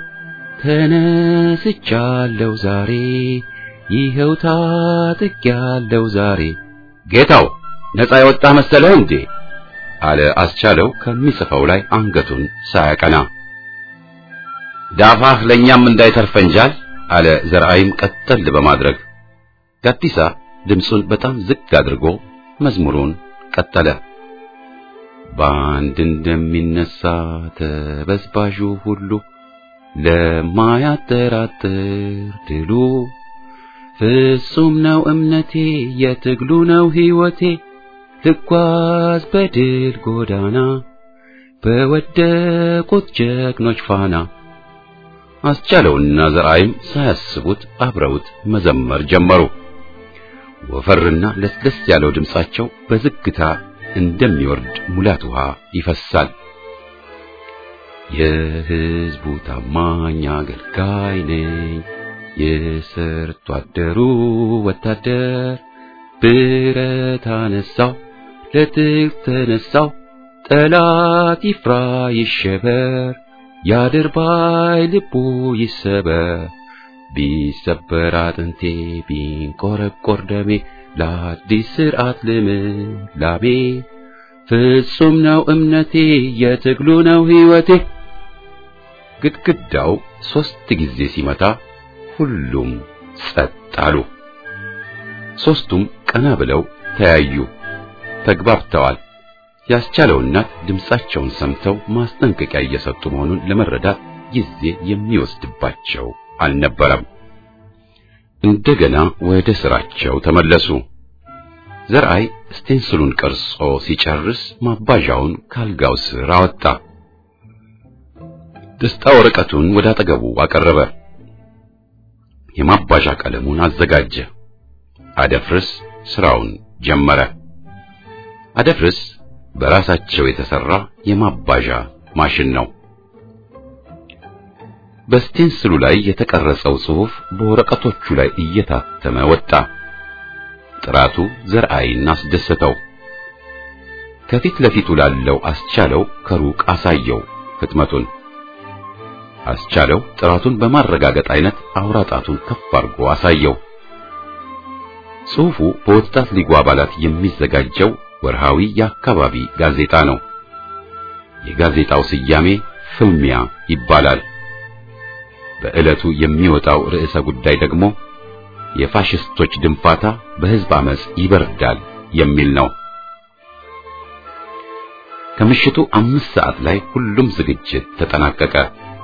S1: ተነስቻለሁ ዛሬ ይኸው ታጥቄያለሁ ዛሬ። ጌታው ነፃ የወጣ መሰለህ እንዴ? አለ አስቻለው ከሚጽፈው ላይ አንገቱን ሳያቀና። ዳፋህ ለኛም እንዳይተርፈንጃል አለ ዘርአይም ቀጠል በማድረግ ጋዲሳ ድምፁን በጣም ዝቅ አድርጎ መዝሙሩን ቀጠለ። በአንድ እንደሚነሳ ተበዝባዡ ሁሉ ለማያጠራጥር ድሉ ፍጹም ነው እምነቴ የትግሉ ነው ሕይወቴ ልጓዝ በድል ጎዳና በወደቁት ጀግኖች ፋና። አስቻለውና ዘርአይም ሳያስቡት አብረውት መዘመር ጀመሩ። ወፈርና ለስለስ ያለው ድምጻቸው በዝግታ እንደሚወርድ ሙላት ውሃ ይፈሳል። የሕዝቡ ታማኝ አገልጋይ ነኝ፣ የሰርቶ አደሩ ወታደር ብረት አነሳው ለትግል ተነሳው፣ ጠላት ይፍራ ይሸበር፣ ያድርባይ ልቡ ይሰበር። ቢሰበር አጥንቴ ቢንቆረቆር ደሜ ለአዲስ ሥርዓት ልምላሜ ፍጹም ነው እምነቴ የትግሉ ነው ሕይወቴ። ግድግዳው ሦስት ጊዜ ሲመታ ሁሉም ጸጥ አሉ። ሦስቱም ቀና ብለው ተያዩ። ተግባብተዋል። ያስቻለው እናት ድምፃቸውን ሰምተው ማስጠንቀቂያ እየሰጡ መሆኑን ለመረዳት ጊዜ የሚወስድባቸው አልነበረም። እንደገና ወደ ስራቸው ተመለሱ። ዘርአይ ስቴንስሉን ቀርጾ ሲጨርስ ማባዣውን ካልጋው ስር አወጣ። ደስታ ወረቀቱን ወደ አጠገቡ አቀረበ። የማባዣ ቀለሙን አዘጋጀ። አደፍርስ ስራውን ጀመረ። አደፍርስ በራሳቸው የተሰራ የማባዣ ማሽን ነው። በስቴንስሉ ላይ የተቀረጸው ጽሑፍ በወረቀቶቹ ላይ እየታተመ ወጣ። ጥራቱ ዘርአይን አስደሰተው። ከፊት ለፊቱ ላለው አስቻለው ከሩቅ አሳየው ህትመቱን። አስቻለው ጥራቱን በማረጋገጥ አይነት አውራ ጣቱን ከፍ አድርጎ አሳየው። ጽሑፉ በወጣት ሊጉ አባላት የሚዘጋጀው ወርሃዊ የአካባቢ ጋዜጣ ነው። የጋዜጣው ስያሜ ፍልሚያ ይባላል። በዕለቱ የሚወጣው ርዕሰ ጉዳይ ደግሞ የፋሽስቶች ድንፋታ በሕዝብ አመጽ ይበርዳል የሚል ነው። ከምሽቱ አምስት ሰዓት ላይ ሁሉም ዝግጅት ተጠናቀቀ።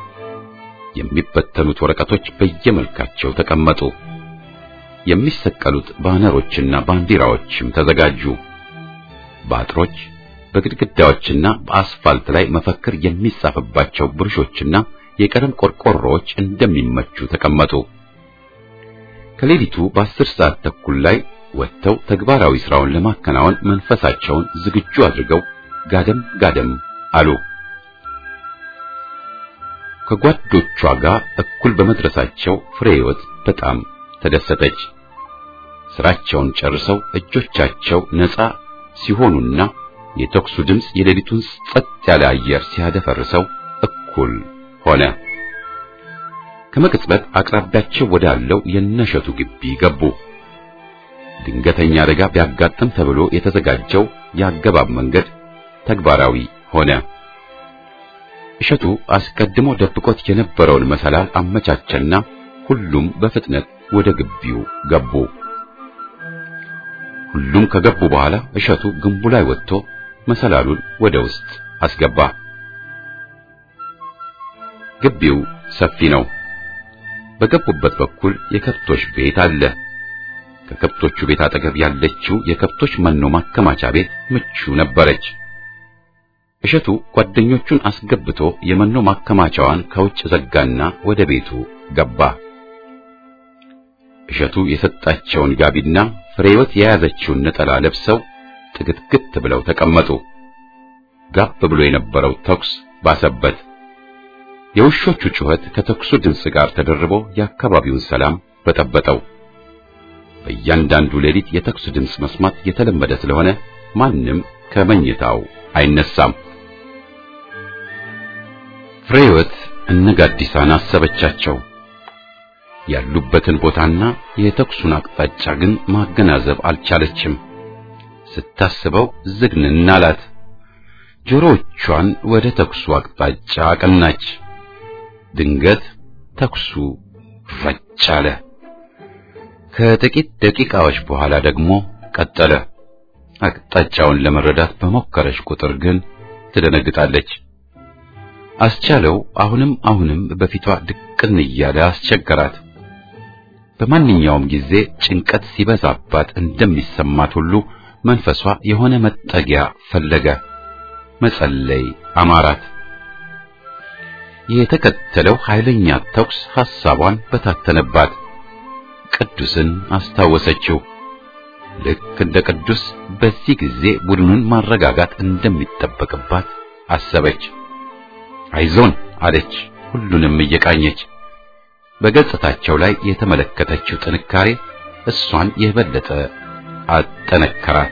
S1: የሚበተኑት ወረቀቶች በየመልካቸው ተቀመጡ። የሚሰቀሉት ባነሮችና ባንዲራዎችም ተዘጋጁ። በአጥሮች በግድግዳዎችና በአስፋልት ላይ መፈክር የሚጻፍባቸው ብሩሾችና የቀለም ቆርቆሮዎች እንደሚመቹ ተቀመጡ። ከሌሊቱ በአስር ሰዓት ተኩል ላይ ወጥተው ተግባራዊ ስራውን ለማከናወን መንፈሳቸውን ዝግጁ አድርገው ጋደም ጋደም አሉ። ከጓዶቿ ጋር እኩል በመድረሳቸው ፍሬ ሕይወት በጣም ተደሰተች። ስራቸውን ጨርሰው እጆቻቸው ነፃ ሲሆኑና የተኩሱ ድምፅ የሌሊቱን ጸጥ ያለ አየር ሲያደፈርሰው እኩል ሆነ። ከመቅጽበት አቅራቢያቸው ወዳለው የነሸቱ ግቢ ገቡ። ድንገተኛ አደጋ ቢያጋጥም ተብሎ የተዘጋጀው የአገባብ መንገድ ተግባራዊ ሆነ። እሸቱ አስቀድሞ ደብቆት የነበረውን መሰላል አመቻቸና ሁሉም በፍጥነት ወደ ግቢው ገቡ። ሁሉም ከገቡ በኋላ እሸቱ ግንቡ ላይ ወጥቶ መሰላሉን ወደ ውስጥ አስገባ። ግቢው ሰፊ ነው። በገቡበት በኩል የከብቶች ቤት አለ። ከከብቶቹ ቤት አጠገብ ያለችው የከብቶች መኖ ማከማቻ ቤት ምቹ ነበረች። እሸቱ ጓደኞቹን አስገብቶ የመኖ ማከማቻዋን ከውጭ ዘጋና ወደ ቤቱ ገባ። እሸቱ የሰጣቸውን ጋቢና ፍሬወት የያዘችውን ነጠላ ለብሰው ጥግትግት ብለው ተቀመጡ። ጋብ ብሎ የነበረው ተኩስ ባሰበት። የውሾቹ ጩኸት ከተኩሱ ድምፅ ጋር ተደርቦ የአካባቢውን ሰላም በጠበጠው። በእያንዳንዱ ሌሊት የተኩሱ ድምፅ መስማት የተለመደ ስለሆነ ማንም ከመኝታው አይነሳም። ፍሬወት እነ ጋዲሳን አሰበቻቸው። ያሉበትን ቦታና የተኩሱን አቅጣጫ ግን ማገናዘብ አልቻለችም። ስታስበው ዝግንን አላት። ጆሮዎቿን ወደ ተኩሱ አቅጣጫ አቀናች። ድንገት ተኩሱ ረጭ አለ። ከጥቂት ደቂቃዎች በኋላ ደግሞ ቀጠለ። አቅጣጫውን ለመረዳት በሞከረች ቁጥር ግን ትደነግጣለች። አስቻለው አሁንም አሁንም በፊቷ ድቅን እያለ አስቸገራት። በማንኛውም ጊዜ ጭንቀት ሲበዛባት እንደሚሰማት ሁሉ መንፈሷ የሆነ መጠጊያ ፈለገ። መጸለይ አማራት። የተከተለው ኃይለኛ ተኩስ ሐሳቧን በታተነባት። ቅዱስን አስታወሰችው። ልክ እንደ ቅዱስ በዚህ ጊዜ ቡድኑን ማረጋጋት እንደሚጠበቅባት አሰበች። አይዞን አለች፣ ሁሉንም እየቃኘች። በገጽታቸው ላይ የተመለከተችው ጥንካሬ እሷን የበለጠ አጠነከራት።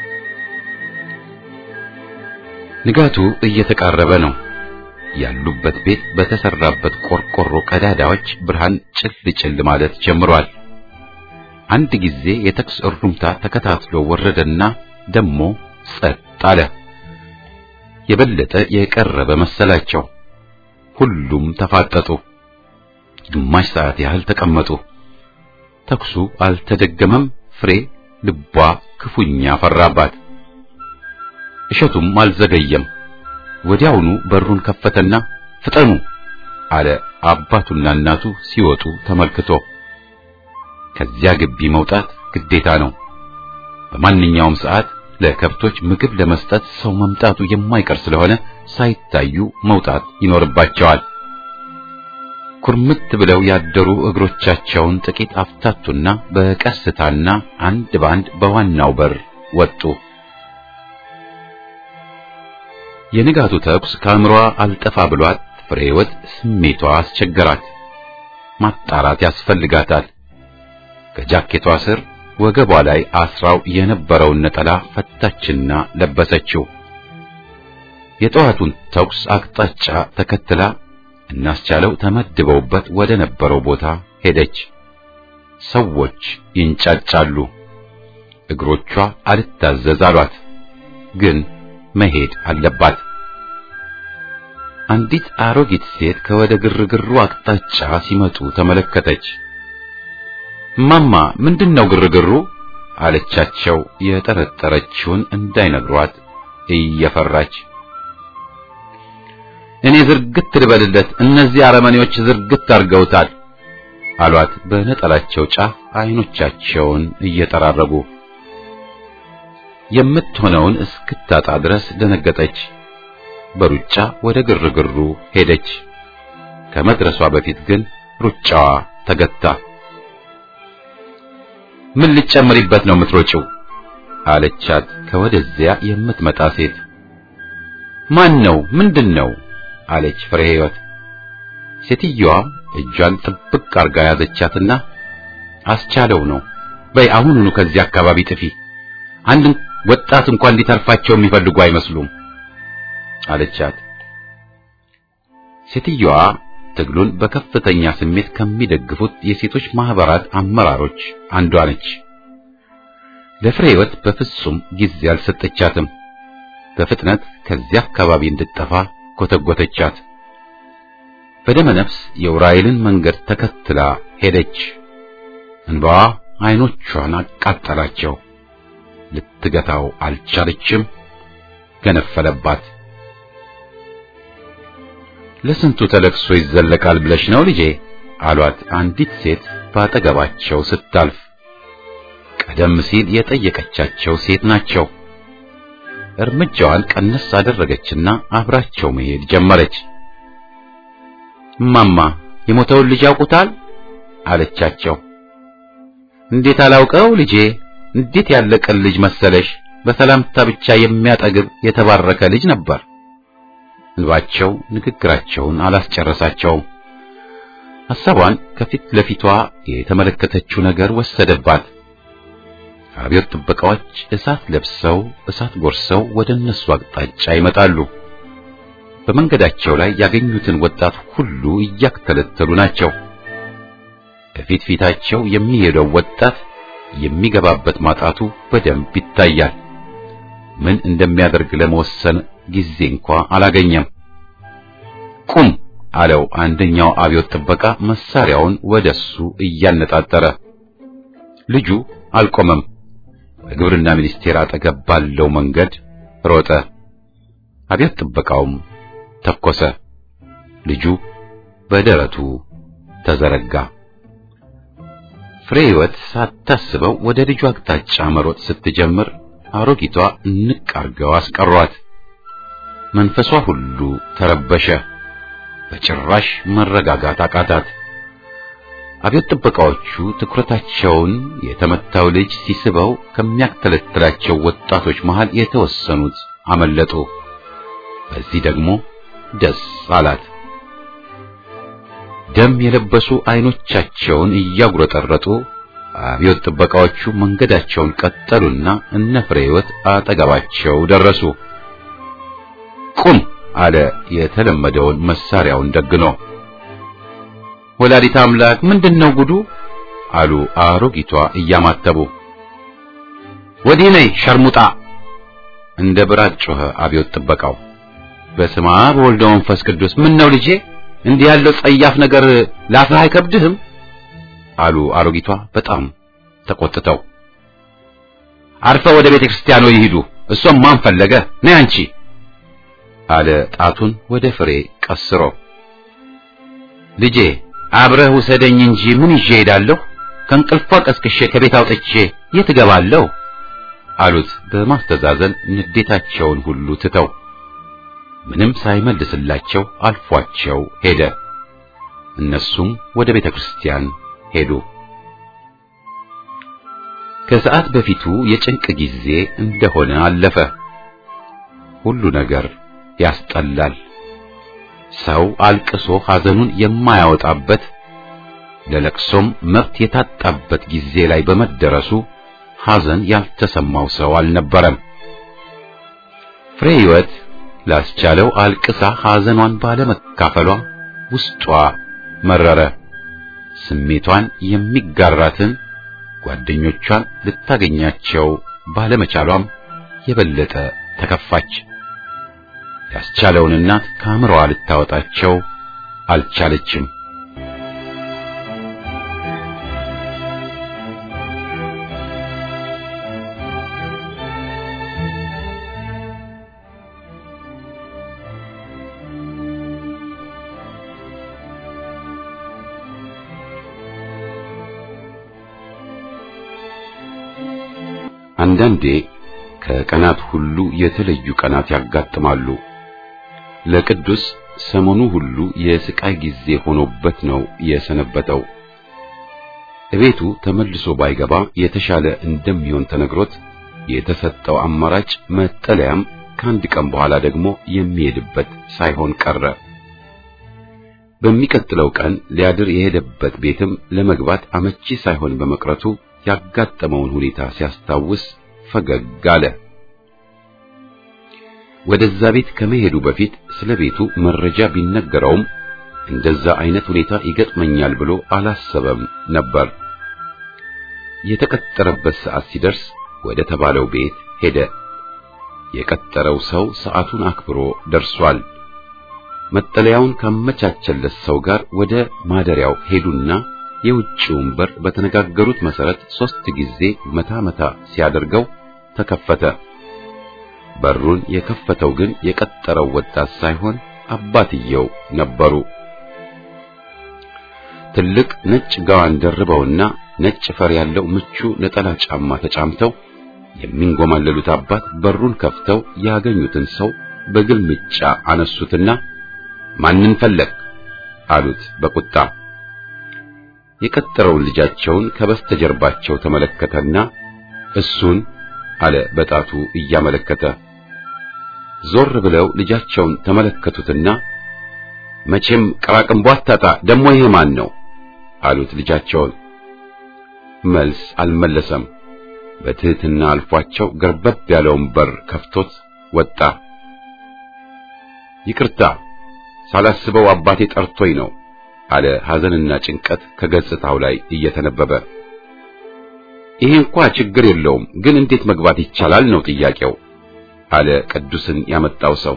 S1: ንጋቱ እየተቃረበ ነው። ያሉበት ቤት በተሰራበት ቆርቆሮ ቀዳዳዎች ብርሃን ጭል ጭል ማለት ጀምሯል። አንድ ጊዜ የተኩስ እሩምታ ተከታትሎ ወረደና ደሞ ጸጥ አለ። የበለጠ የቀረበ መሰላቸው። ሁሉም ተፋጠጡ። ግማሽ ሰዓት ያህል ተቀመጡ። ተኩሱ አልተደገመም። ፍሬ ልቧ ክፉኛ ፈራባት። እሸቱም አልዘገየም። ወዲያውኑ በሩን ከፈተና ፍጠኑ አለ አባቱና እናቱ ሲወጡ ተመልክቶ። ከዚያ ግቢ መውጣት ግዴታ ነው። በማንኛውም ሰዓት ለከብቶች ምግብ ለመስጠት ሰው መምጣቱ የማይቀር ስለሆነ ሳይታዩ መውጣት ይኖርባቸዋል። ኩርምት ብለው ያደሩ እግሮቻቸውን ጥቂት አፍታቱና በቀስታና አንድ ባንድ በዋናው በር ወጡ። የንጋቱ ተኩስ ከአእምሯ አልጠፋ ብሏት ፍሬ ሕይወት ስሜቷ አስቸገራት። ማጣራት ያስፈልጋታል። ከጃኬቷ ስር ወገቧ ላይ አስራው የነበረውን ነጠላ ፈታችና ለበሰችው። የጠዋቱን ተኩስ አቅጣጫ ተከትላ እናስቻለው ተመድበውበት ወደ ነበረው ቦታ ሄደች። ሰዎች ይንጫጫሉ። እግሮቿ አልታዘዝ አሏት። ግን መሄድ አለባት። አንዲት አሮጊት ሴት ከወደ ግርግሩ አቅጣጫ ሲመጡ ተመለከተች። ማማ ምንድነው ግርግሩ? አለቻቸው የጠረጠረችውን እንዳይነግሯት እየፈራች። እኔ ዝርግት ልበልለት፣ እነዚህ አረመኔዎች ዝርግት አድርገውታል አሏት በነጠላቸው ጫፍ አይኖቻቸውን እየጠራረጉ። የምትሆነውን እስክታጣ ድረስ ደነገጠች። በሩጫ ወደ ግርግሩ ሄደች። ከመድረሷ በፊት ግን ሩጫዋ ተገታ። ምን ልጨምሪበት ነው የምትሮጪው? አለቻት ከወደዚያ የምትመጣ ሴት። ማን ነው? ምንድን ነው? አለች ፍሬ ሕይወት። ሴትዮዋ እጇን ጥብቅ አርጋ ያዘቻትና አስቻለው ነው በይ አሁኑኑ ከዚህ አካባቢ ጥፊ። አንድ ወጣት እንኳን ሊተርፋቸው የሚፈልጉ አይመስሉም አለቻት። ሴትዮዋ ትግሉን በከፍተኛ ስሜት ከሚደግፉት የሴቶች ማህበራት አመራሮች አንዷ ነች። ለፍሬ ሕይወት በፍጹም ጊዜ አልሰጠቻትም። በፍጥነት ከዚያ አካባቢ እንድትጠፋ ኮተጎተቻት። በደመ ነፍስ የውራይልን መንገድ ተከትላ ሄደች። እንባዋ አይኖቿን አቃጠላቸው። ልትገታው አልቻለችም። ገነፈለባት። ለስንቱ ተለቅሶ ይዘለቃል ብለሽ ነው ልጄ? አሏት አንዲት ሴት ባጠገባቸው ስታልፍ። ቀደም ሲል የጠየቀቻቸው ሴት ናቸው። እርምጃዋን ቀነስ አደረገችና አብራቸው መሄድ ጀመረች። እማማ የሞተውን ልጅ ያውቁታል? አለቻቸው። እንዴት አላውቀው ልጄ፣ እንዴት ያለ ቅን ልጅ መሰለሽ! በሰላምታ ብቻ የሚያጠግብ የተባረከ ልጅ ነበር። እንባቸው ንግግራቸውን አላስጨረሳቸውም። ሐሳቧን ከፊት ለፊቷ የተመለከተችው ነገር ወሰደባት። አብዮት ጥበቃዎች እሳት ለብሰው እሳት ጎርሰው ወደ እነሱ አቅጣጫ ይመጣሉ። በመንገዳቸው ላይ ያገኙትን ወጣት ሁሉ እያክተለተሉ ናቸው። ከፊት ፊታቸው የሚሄደው ወጣት የሚገባበት ማጣቱ በደንብ ይታያል። ምን እንደሚያደርግ ለመወሰን ጊዜ እንኳ አላገኘም። ቁም አለው አንደኛው አብዮት ጥበቃ መሳሪያውን ወደሱ እያነጣጠረ። ልጁ አልቆመም። በግብርና ሚኒስቴር አጠገብ ባለው መንገድ ሮጠ። አብዮት ጥበቃውም ተኮሰ። ልጁ በደረቱ ተዘረጋ። ፍሬ ሕይወት ሳታስበው ወደ ልጁ አቅጣጫ መሮጥ ስትጀምር አሮጊቷ እንቅ አርገው አስቀሯት። መንፈሷ ሁሉ ተረበሸ። በጭራሽ መረጋጋት አቃታት። አብዮት ጥበቃዎቹ ትኩረታቸውን የተመታው ልጅ ሲስበው ከሚያክተለትላቸው ወጣቶች መሃል የተወሰኑት አመለጡ። በዚህ ደግሞ ደስ አላት። ደም የለበሱ አይኖቻቸውን እያጉረጠረጡ አብዮት ጥበቃዎቹ መንገዳቸውን ቀጠሉና እነ ፍሬ ሕይወት አጠገባቸው ደረሱ። ቁም አለ የተለመደውን መሳሪያውን ደግኖ። ወላዲት አምላክ ምንድነው ጉዱ? አሉ አሮጊቷ እያማተቡ። ወዲህ ነይ ሸርሙጣ! እንደ ብራት ጮኸ አብዮት ጥበቃው። በስመ አብ ወወልድ ወመንፈስ ቅዱስ ምን ነው ልጄ እንዲህ ያለው ጸያፍ ነገር ላፍህ አይከብድህም? አሉ አሮጊቷ በጣም ተቆጥተው። አርፈ ወደ ቤተ ክርስቲያኑ ይሂዱ። እሷም ማን ፈለገ? ነይ አንቺ አለ ጣቱን ወደ ፍሬ ቀስሮ። ልጄ አብረህ ውሰደኝ እንጂ ምን ይዤ እሄዳለሁ? ከእንቅልፏ ቀስቅሼ ከቤት አውጥቼ የት እገባለሁ? አሉት በማስተዛዘን ንዴታቸውን ሁሉ ትተው። ምንም ሳይመልስላቸው አልፏቸው ሄደ። እነሱም ወደ ቤተ ክርስቲያን ሄዱ። ከሰዓት በፊቱ የጭንቅ ጊዜ እንደሆነ አለፈ። ሁሉ ነገር ያስጠላል። ሰው አልቅሶ ሐዘኑን የማያወጣበት ለለቅሶም መብት የታጣበት ጊዜ ላይ በመደረሱ ሐዘን ያልተሰማው ሰው አልነበረም። ፍሬ ሕይወት ላስቻለው አልቅሳ ሐዘኗን ባለመካፈሏ ውስጧ መረረ። ስሜቷን የሚጋራትን ጓደኞቿን ልታገኛቸው ባለመቻሏም የበለጠ ተከፋች። ያስቻለውን እናት ከአእምሮዋ ልታወጣቸው አልቻለችም። አንዳንዴ ከቀናት ሁሉ የተለዩ ቀናት ያጋጥማሉ። ለቅዱስ ሰሞኑ ሁሉ የስቃይ ጊዜ ሆኖበት ነው የሰነበተው። እቤቱ ተመልሶ ባይገባ የተሻለ እንደሚሆን ተነግሮት የተሰጠው አማራጭ መጠለያም ከአንድ ቀን በኋላ ደግሞ የሚሄድበት ሳይሆን ቀረ። በሚቀጥለው ቀን ሊያድር የሄደበት ቤትም ለመግባት አመቺ ሳይሆን በመቅረቱ ያጋጠመውን ሁኔታ ሲያስታውስ ፈገግ አለ። ወደዛ ቤት ከመሄዱ በፊት ስለ ቤቱ መረጃ ቢነገረውም እንደዛ አይነት ሁኔታ ይገጥመኛል ብሎ አላሰበም ነበር። የተቀጠረበት ሰዓት ሲደርስ ወደ ተባለው ቤት ሄደ። የቀጠረው ሰው ሰዓቱን አክብሮ ደርሷል። መጠለያውን ካመቻቸለት ሰው ጋር ወደ ማደሪያው ሄዱና የውጭውን በር በተነጋገሩት መሰረት ሶስት ጊዜ መታ መታ ሲያደርገው ተከፈተ። በሩን የከፈተው ግን የቀጠረው ወጣት ሳይሆን አባትየው ነበሩ። ትልቅ ነጭ ጋዋን ደርበውና ነጭ ፈር ያለው ምቹ ነጠላ ጫማ ተጫምተው የሚንጎማለሉት አባት በሩን ከፍተው ያገኙትን ሰው በግልምጫ አነሱትና ማንን ፈለግ አሉት በቁጣ። የቀጠረውን ልጃቸውን ከበስተጀርባቸው ተመለከተና እሱን አለ በጣቱ እያመለከተ። ዞር ብለው ልጃቸውን ተመለከቱትና መቼም ቅራቅንቦ አታጣ፣ ደሞ ይሄ ማን ነው አሉት ልጃቸውን። መልስ አልመለሰም። በትህትና አልፏቸው ገርበብ ያለውን በር ከፍቶት ወጣ። ይቅርታ ሳላስበው አባቴ ጠርቶኝ ነው አለ ሐዘንና ጭንቀት ከገጽታው ላይ እየተነበበ። ይሄ እንኳ ችግር የለውም ግን እንዴት መግባት ይቻላል ነው ጥያቄው አለ ቅዱስን ያመጣው ሰው።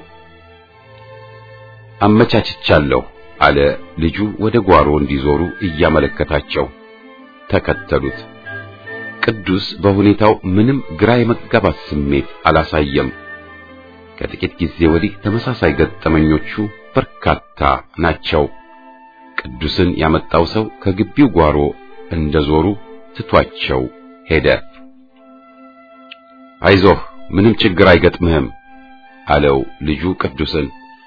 S1: አመቻችቻለሁ አለ ልጁ ወደ ጓሮ እንዲዞሩ እያመለከታቸው ተከተሉት። ቅዱስ በሁኔታው ምንም ግራ የመጋባት ስሜት አላሳየም። ከጥቂት ጊዜ ወዲህ ተመሳሳይ ገጠመኞቹ በርካታ ናቸው። ቅዱስን ያመጣው ሰው ከግቢው ጓሮ እንደዞሩ ትቷቸው ሄደ። አይዞህ ምንም ችግር አይገጥምህም አለው ልጁ ቅዱስን።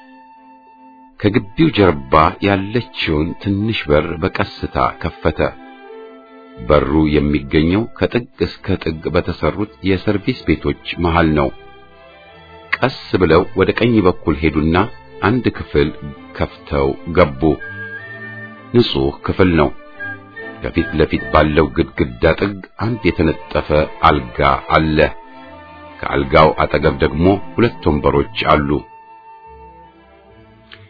S1: ከግቢው ጀርባ ያለችውን ትንሽ በር በቀስታ ከፈተ። በሩ የሚገኘው ከጥግ እስከ ጥግ በተሰሩት የሰርቪስ ቤቶች መሃል ነው። ቀስ ብለው ወደ ቀኝ በኩል ሄዱና አንድ ክፍል ከፍተው ገቡ። ንጹህ ክፍል ነው። ከፊት ለፊት ባለው ግድግዳ ጥግ አንድ የተነጠፈ አልጋ አለ። ከአልጋው አጠገብ ደግሞ ሁለት ወንበሮች አሉ።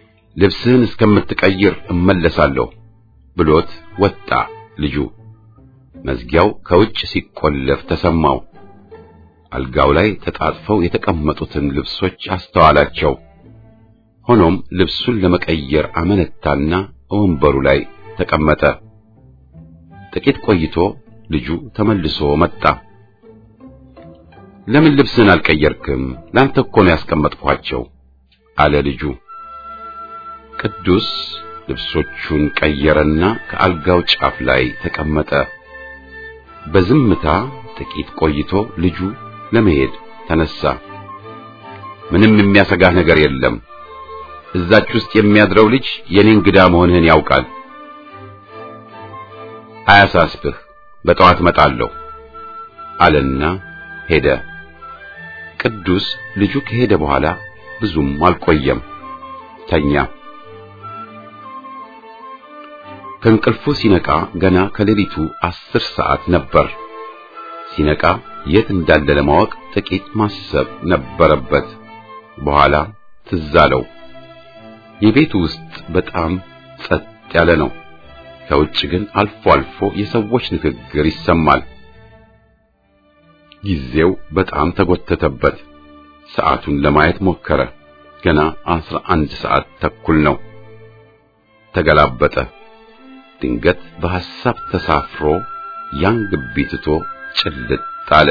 S1: ልብስህን እስከምትቀይር እመለሳለሁ ብሎት ወጣ ልጁ። መዝጊያው ከውጭ ሲቆለፍ ተሰማው። አልጋው ላይ ተጣጥፈው የተቀመጡትን ልብሶች አስተዋላቸው። ሆኖም ልብሱን ለመቀየር አመነታና ወንበሩ ላይ ተቀመጠ። ጥቂት ቆይቶ ልጁ ተመልሶ መጣ። ለምን ልብስን አልቀየርክም? ላንተ እኮ ነው ያስቀመጥኳቸው አለ ልጁ። ቅዱስ ልብሶቹን ቀየረና ከአልጋው ጫፍ ላይ ተቀመጠ። በዝምታ ጥቂት ቆይቶ ልጁ ለመሄድ ተነሳ። ምንም የሚያሰጋህ ነገር የለም። እዛች ውስጥ የሚያድረው ልጅ የኔ እንግዳ መሆንህን ያውቃል። አያሳስብህ፣ በጠዋት እመጣለሁ አለና ሄደ። ቅዱስ ልጁ ከሄደ በኋላ ብዙም አልቆየም፣ ተኛ። ከእንቅልፉ ሲነቃ ገና ከሌሊቱ አስር ሰዓት ነበር። ሲነቃ የት እንዳለ ለማወቅ ጥቂት ማሰብ ነበረበት። በኋላ ትዝ አለው። የቤቱ ውስጥ በጣም ጸጥ ያለ ነው። ከውጭ ግን አልፎ አልፎ የሰዎች ንግግር ይሰማል። ጊዜው በጣም ተጎተተበት። ሰዓቱን ለማየት ሞከረ። ገና አስራ አንድ ሰዓት ተኩል ነው። ተገላበጠ። ድንገት በሐሳብ ተሳፍሮ ያን ግቢ ትቶ ጭልጥ አለ።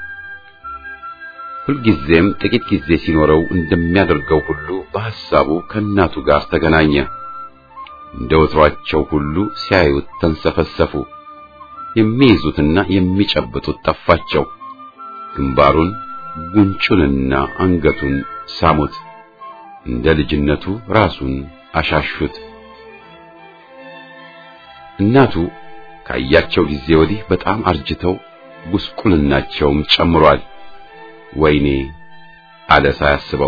S1: ሁልጊዜም ጥቂት ጊዜ ሲኖረው እንደሚያደርገው ሁሉ በሐሳቡ ከእናቱ ጋር ተገናኘ። እንደ ወትሯቸው ሁሉ ሲያዩት ተንሰፈሰፉ። የሚይዙትና የሚጨብጡት ጠፋቸው። ግንባሩን፣ ጉንጩንና አንገቱን ሳሙት። እንደ ልጅነቱ ራሱን አሻሹት። እናቱ ካያቸው ጊዜ ወዲህ በጣም አርጅተው ጉስቁልናቸውም ጨምሯል። ወይኔ አለ ሳያስበው።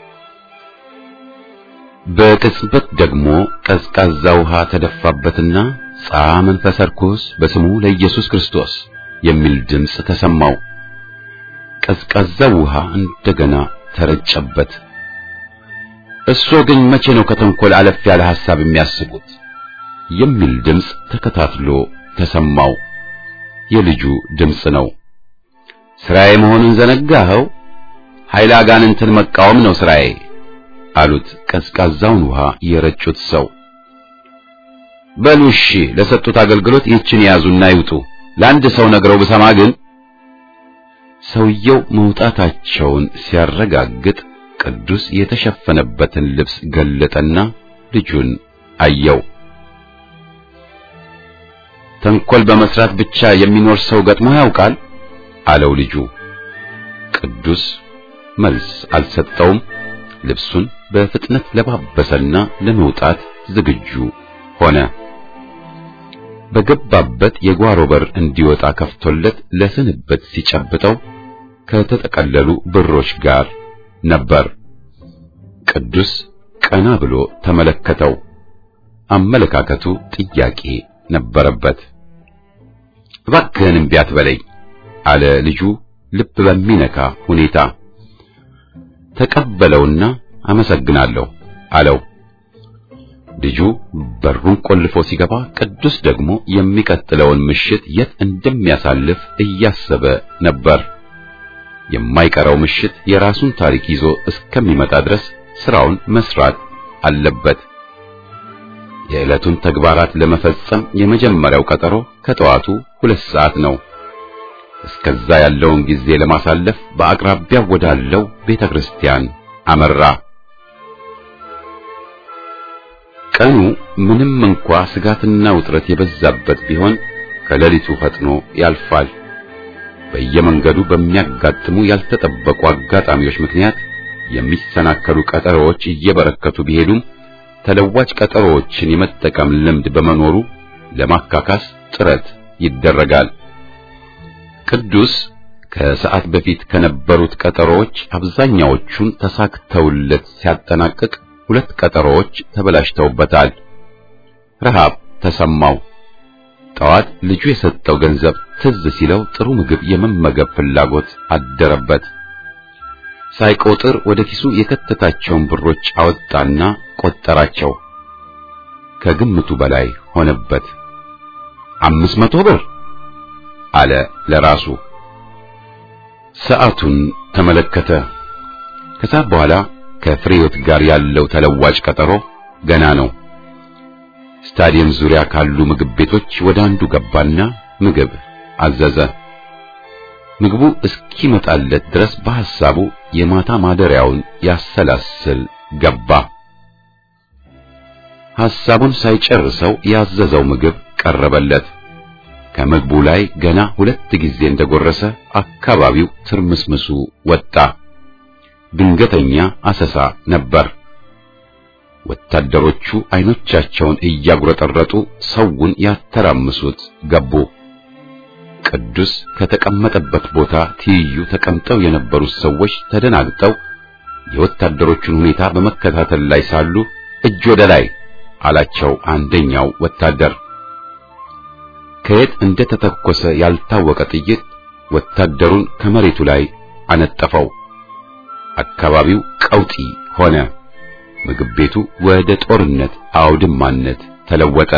S1: በቅጽበት ደግሞ ቀዝቃዛ ውሃ ተደፋበትና ጻ መንፈሰ ርኩስ በስሙ ለኢየሱስ ክርስቶስ የሚል ድምፅ ተሰማው። ቀዝቃዛው ውሃ እንደገና ተረጨበት። እሱ ግን መቼ ነው ከተንኮል አለፍ ያለ ሐሳብ የሚያስቡት? የሚል ድምፅ ተከታትሎ ተሰማው። የልጁ ድምፅ ነው። ስራዬ መሆኑን ዘነጋኸው? ኃይለ አጋንንትን መቃወም ነው ስራዬ አሉት ቀዝቃዛውን ውሃ የረጩት ሰው። በሉ እሺ፣ ለሰጡት አገልግሎት ይህችን ያዙና ይውጡ። ለአንድ ሰው ነግረው ብሰማ ግን ሰውየው መውጣታቸውን ሲያረጋግጥ ቅዱስ የተሸፈነበትን ልብስ ገለጠና ልጁን አየው። ተንኮል በመስራት ብቻ የሚኖር ሰው ገጥሞ ያውቃል? አለው ልጁ። ቅዱስ መልስ አልሰጠውም። ልብሱን በፍጥነት ለባበሰና ለመውጣት ዝግጁ ሆነ። በገባበት የጓሮ በር እንዲወጣ ከፍቶለት ለስንበት ሲጨብጠው ከተጠቀለሉ ብሮች ጋር ነበር። ቅዱስ ቀና ብሎ ተመለከተው። አመለካከቱ ጥያቄ ነበረበት። እባክህን እምቢ አትበለኝ አለ ልጁ ልብ በሚነካ ሁኔታ። ተቀበለውና አመሰግናለሁ አለው። ልጁ በሩን ቆልፎ ሲገባ ቅዱስ ደግሞ የሚቀጥለውን ምሽት የት እንደሚያሳልፍ እያሰበ ነበር። የማይቀረው ምሽት የራሱን ታሪክ ይዞ እስከሚመጣ ድረስ ስራውን መስራት አለበት። የዕለቱን ተግባራት ለመፈጸም የመጀመሪያው ቀጠሮ ከጠዋቱ ሁለት ሰዓት ነው። እስከዛ ያለውን ጊዜ ለማሳለፍ በአቅራቢያው ወዳለው ቤተ ክርስቲያን አመራ። ቀኑ ምንም እንኳ ስጋትና ውጥረት የበዛበት ቢሆን ከሌሊቱ ፈጥኖ ያልፋል። በየመንገዱ በሚያጋጥሙ ያልተጠበቁ አጋጣሚዎች ምክንያት የሚሰናከሉ ቀጠሮዎች እየበረከቱ ቢሄዱም ተለዋጭ ቀጠሮዎችን የመጠቀም ልምድ በመኖሩ ለማካካስ ጥረት ይደረጋል። ቅዱስ ከሰዓት በፊት ከነበሩት ቀጠሮዎች አብዛኛዎቹን ተሳክተውለት ሲያጠናቅቅ ሁለት ቀጠሮዎች ተበላሽተውበታል። ረሃብ ተሰማው። ጠዋት ልጁ የሰጠው ገንዘብ ትዝ ሲለው ጥሩ ምግብ የመመገብ ፍላጎት አደረበት። ሳይቆጥር ወደ ኪሱ የከተታቸውን ብሮች አወጣና ቆጠራቸው። ከግምቱ በላይ ሆነበት። አምስት መቶ ብር አለ ለራሱ። ሰዓቱን ተመለከተ። ከሰዓት በኋላ ከፍሬዮት ጋር ያለው ተለዋጭ ቀጠሮ ገና ነው። ስታዲየም ዙሪያ ካሉ ምግብ ቤቶች ወደ አንዱ ገባና ምግብ አዘዘ። ምግቡ እስኪመጣለት ድረስ በሐሳቡ የማታ ማደሪያውን ያሰላስል ገባ። ሐሳቡን ሳይጨርሰው ያዘዘው ምግብ ቀረበለት። ከምግቡ ላይ ገና ሁለት ጊዜ እንደጎረሰ አካባቢው ትርምስምሱ ወጣ። ድንገተኛ አሰሳ ነበር። ወታደሮቹ አይኖቻቸውን እያጉረጠረጡ ሰውን ያተራምሱት ገቡ። ቅዱስ ከተቀመጠበት ቦታ ትይዩ ተቀምጠው የነበሩት ሰዎች ተደናግጠው የወታደሮቹን ሁኔታ በመከታተል ላይ ሳሉ እጅ ወደ ላይ አላቸው አንደኛው ወታደር። ከየት እንደተተኮሰ ያልታወቀ ጥይት ወታደሩን ከመሬቱ ላይ አነጠፈው። አካባቢው ቀውጢ ሆነ። ምግብ ቤቱ ወደ ጦርነት አውድማነት ተለወጠ።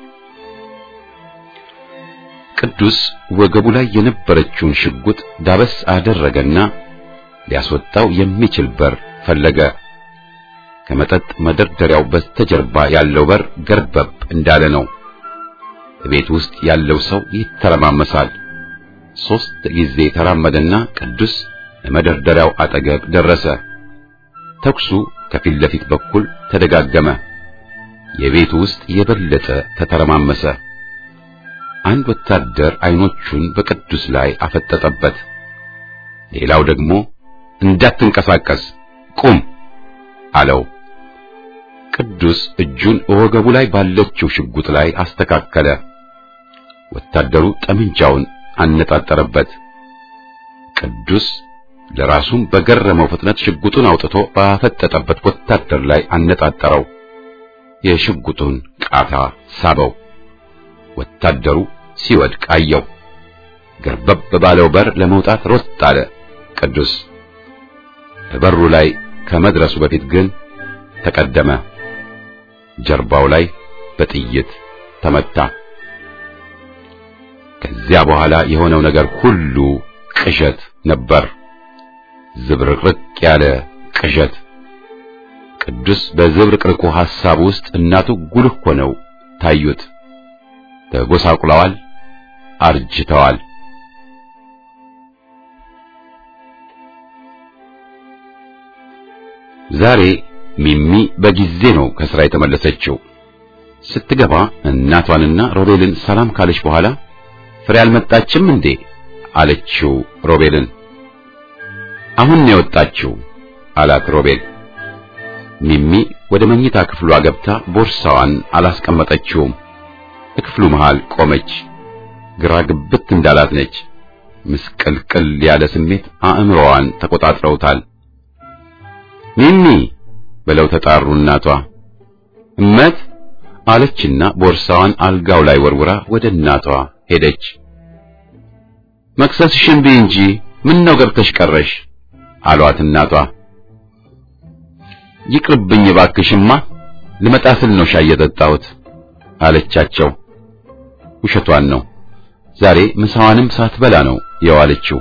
S1: ቅዱስ ወገቡ ላይ የነበረችውን ሽጉጥ ዳበስ አደረገና ሊያስወጣው የሚችል በር ፈለገ። ከመጠጥ መደርደሪያው በስተጀርባ ያለው በር ገርበብ እንዳለ ነው። ቤት ውስጥ ያለው ሰው ይተረማመሳል። ሦስት ጊዜ ተራመደና ቅዱስ ለመደርደሪያው አጠገብ ደረሰ። ተኩሱ ከፊት ለፊት በኩል ተደጋገመ። የቤቱ ውስጥ የበለጠ ተተረማመሰ። አንድ ወታደር አይኖቹን በቅዱስ ላይ አፈጠጠበት። ሌላው ደግሞ እንዳትንቀሳቀስ ቁም አለው። ቅዱስ እጁን ወገቡ ላይ ባለችው ሽጉጥ ላይ አስተካከለ። ወታደሩ ጠመንጃውን አነጣጠረበት። ቅዱስ ለራሱም በገረመው ፍጥነት ሽጉጡን አውጥቶ ባፈጠጠበት ወታደር ላይ አነጣጠረው። የሽጉጡን ቃታ ሳበው። ወታደሩ ሲወድቅ አየው። ገርበብ ባለው በር ለመውጣት ሮጥ አለ። ቅዱስ በበሩ ላይ ከመድረሱ በፊት ግን ተቀደመ። ጀርባው ላይ በጥይት ተመታ። ከዚያ በኋላ የሆነው ነገር ሁሉ ቅዠት ነበር። ዝብርቅርቅ ያለ ቅዠት። ቅዱስ በዝብርቅርቁ ሐሳብ ውስጥ እናቱ ጉልህ ሆነው ታዩት። ተጎሳቁለዋል፣ አርጅተዋል። ዛሬ ሚሚ በጊዜ ነው ከስራ የተመለሰችው። ስትገባ እናቷንና ሮቤልን ሰላም ካለች በኋላ ፍሬ አልመጣችም እንዴ አለችው ሮቤልን። አሁን ነው የወጣችው አላት ሮቤል። ሚሚ ወደ መኝታ ክፍሏ ገብታ ቦርሳዋን አላስቀመጠችውም። በክፍሉ መሃል ቆመች። ግራ ግብት እንዳላት ነች። ምስቅልቅል ያለ ስሜት አእምሮዋን ተቆጣጥረውታል። ሚሚ ብለው ተጣሩ እናቷ። እመት አለችና ቦርሳዋን አልጋው ላይ ወርውራ ወደ እናቷ ሄደች። መክሰስሽን ብይ እንጂ ምን ነው ገብተሽ ቀረሽ አሏት እናቷ። ይቅርብኝ እባክሽማ ልመጣ ስል ነው ሻይ የጠጣሁት አለቻቸው። ውሸቷን ነው። ዛሬ ምሳዋንም ሳትበላ ነው የዋለችው።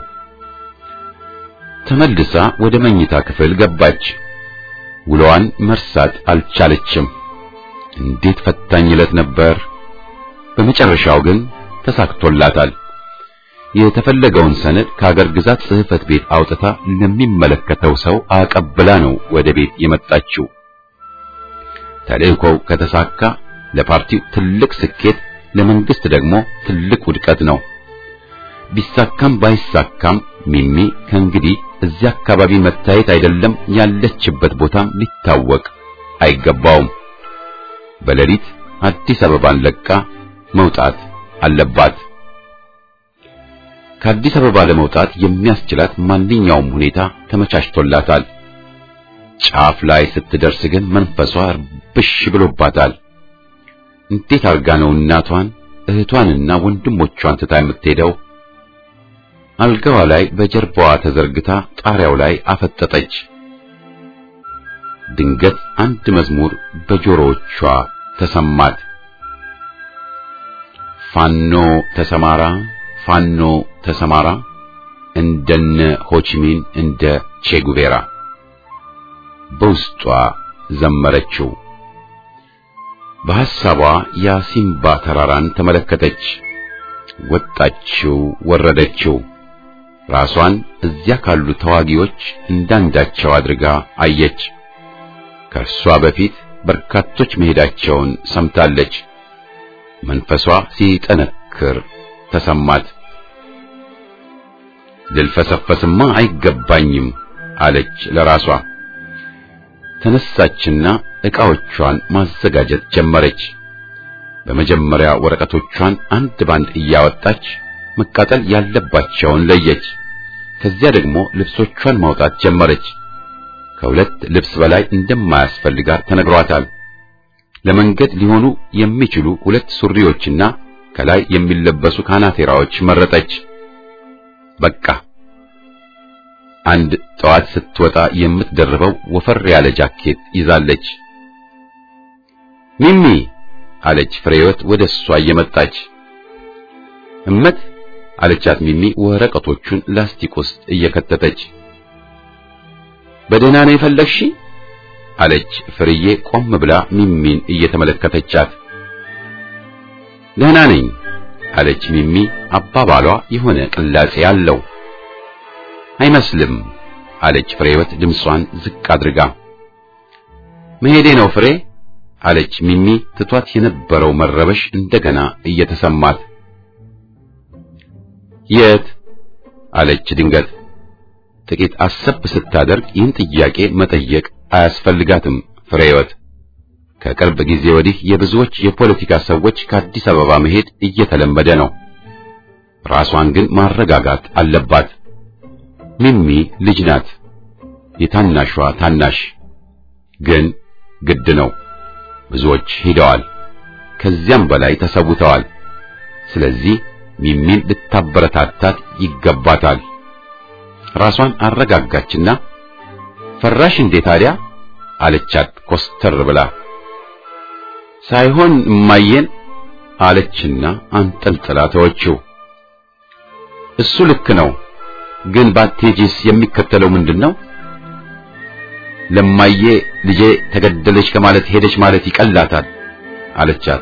S1: ተመልሳ ወደ መኝታ ክፍል ገባች። ውሎዋን መርሳት አልቻለችም። እንዴት ፈታኝ ዕለት ነበር። በመጨረሻው ግን ተሳክቶላታል። የተፈለገውን ሰነድ ከአገር ግዛት ጽሕፈት ቤት አውጥታ ለሚመለከተው ሰው አቀብላ ነው ወደ ቤት የመጣችው። ተልእኮው ከተሳካ ለፓርቲው ትልቅ ስኬት፣ ለመንግስት ደግሞ ትልቅ ውድቀት ነው። ቢሳካም ባይሳካም ሚሚ ከእንግዲህ እዚያ አካባቢ መታየት አይደለም ያለችበት ቦታም ሊታወቅ አይገባውም። በሌሊት አዲስ አበባን ለቃ መውጣት አለባት። ከአዲስ አበባ ለመውጣት የሚያስችላት ማንኛውም ሁኔታ ተመቻችቶላታል። ጫፍ ላይ ስትደርስ ግን መንፈሷ ብሽ ብሎባታል። እንዴት አርጋ ነው እናቷን እህቷንና ወንድሞቿን ትታ የምትሄደው? አልጋዋ ላይ በጀርባዋ ተዘርግታ ጣሪያው ላይ አፈጠጠች። ድንገት አንድ መዝሙር በጆሮዎቿ ተሰማት። ፋኖ ተሰማራ ፋኖ ተሰማራ እንደነ ሆቺሚን እንደ ቼጉቬራ በውስጧ ዘመረችው። በሐሳቧ የሲምባ ተራራን ተመለከተች። ወጣችው፣ ወረደችው። ራሷን እዚያ ካሉ ተዋጊዎች እንዳንዳቸው አድርጋ አየች። ከእርሷ በፊት በርካቶች መሄዳቸውን ሰምታለች። መንፈሷ ሲጠነክር ተሰማት። ልልፈሰፈስማ አይገባኝም አለች ለራሷ። ተነሳችና ዕቃዎቿን ማዘጋጀት ጀመረች። በመጀመሪያ ወረቀቶቿን አንድ ባንድ እያወጣች መቃጠል ያለባቸውን ለየች። ከዚያ ደግሞ ልብሶቿን ማውጣት ጀመረች። ከሁለት ልብስ በላይ እንደማያስፈልጋት ተነግሯታል። ለመንገድ ሊሆኑ የሚችሉ ሁለት ሱሪዎችና ከላይ የሚለበሱ ካናቴራዎች መረጠች። በቃ አንድ ጠዋት ስትወጣ የምትደርበው ወፈር ያለ ጃኬት ይዛለች። ሚሚ አለች ፍሬህይወት ወደ እሷ እየመጣች። እመት አለቻት ሚሚ ወረቀቶቹን ላስቲክ ውስጥ እየከተተች። በደህና ነው የፈለግሽ? አለች ፍርዬ ቆም ብላ ሚሚን እየተመለከተቻት። ደህና ነኝ አለች ሚሚ። አባባሏ የሆነ ቅላጼ አለው። አይመስልም አለች ፍሬህይወት ድምጿን ዝቅ አድርጋ። መሄዴ ነው ፍሬ አለች ሚሚ ትቷት የነበረው መረበሽ እንደገና እየተሰማት። የት አለች ድንገት። ጥቂት አሰብ ስታደርግ ይህን ጥያቄ መጠየቅ አያስፈልጋትም ፍሬህይወት። ከቅርብ ጊዜ ወዲህ የብዙዎች የፖለቲካ ሰዎች ከአዲስ አበባ መሄድ እየተለመደ ነው። ራሷን ግን ማረጋጋት አለባት። ሚሚ ልጅ ናት፣ የታናሿ ታናሽ። ግን ግድ ነው። ብዙዎች ሄደዋል፣ ከዚያም በላይ ተሰውተዋል። ስለዚህ ሚሚን ልታበረታታት ይገባታል። ራሷን አረጋጋችና ፈራሽ እንዴ ታዲያ አለቻት ኮስተር ብላ። ሳይሆን እማዬን አለችና አንጠልጥላ ተወችው። እሱ ልክ ነው፣ ግን ባቴጂስ የሚከተለው ምንድን ነው? ለማዬ ልጄ ተገደለች ከማለት ሄደች ማለት ይቀላታል አለቻት።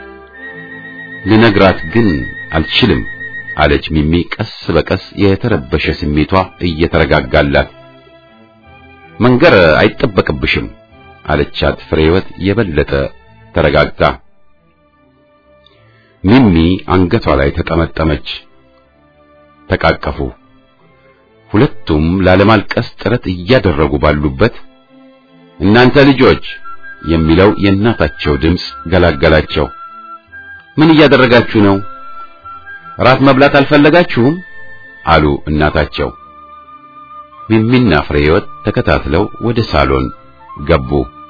S1: ልነግራት ግን አልችልም አለች ሚሚ ቀስ በቀስ የተረበሸ ስሜቷ እየተረጋጋላት። መንገር አይጠበቅብሽም አለቻት ፍሬህይወት የበለጠ ተረጋግታ። ሚሚ አንገቷ ላይ ተጠመጠመች። ተቃቀፉ። ሁለቱም ላለማልቀስ ጥረት እያደረጉ ባሉበት እናንተ ልጆች የሚለው የእናታቸው ድምፅ ገላገላቸው። ምን እያደረጋችሁ ነው? ራት መብላት አልፈለጋችሁም? አሉ እናታቸው። ሚሚና ፍሬህይወት ተከታትለው ወደ ሳሎን ገቡ።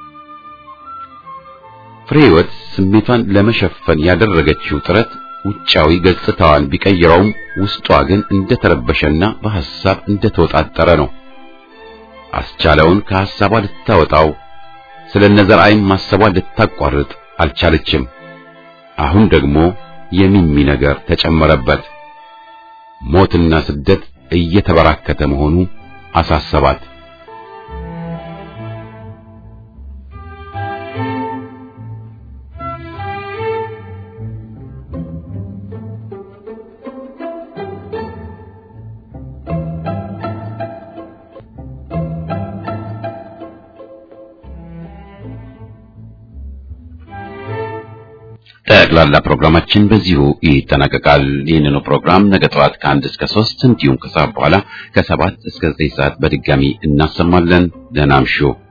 S1: ፍሬህይወት ስሜቷን ለመሸፈን ያደረገችው ጥረት ውጫዊ ገጽታዋን ቢቀይረውም ውስጧ ግን እንደተረበሸና በሐሳብ እንደተወጣጠረ ነው። አስቻለውን ከሐሳቧ ልታወጣው ስለ ነዘርአይም ማሰቧን ልታቋርጥ አልቻለችም። አሁን ደግሞ የሚሚ ነገር ተጨመረበት። ሞትና ስደት እየተበራከተ መሆኑ አሳሰባት። ጠቅላላ ፕሮግራማችን በዚሁ ይጠናቀቃል። ይህንኑ ፕሮግራም ነገ ጠዋት ከአንድ እስከ ሶስት እንዲሁም ከሰዓት በኋላ ከሰባት እስከ ዘጠኝ ሰዓት በድጋሚ እናሰማለን። ደህና እምሹ።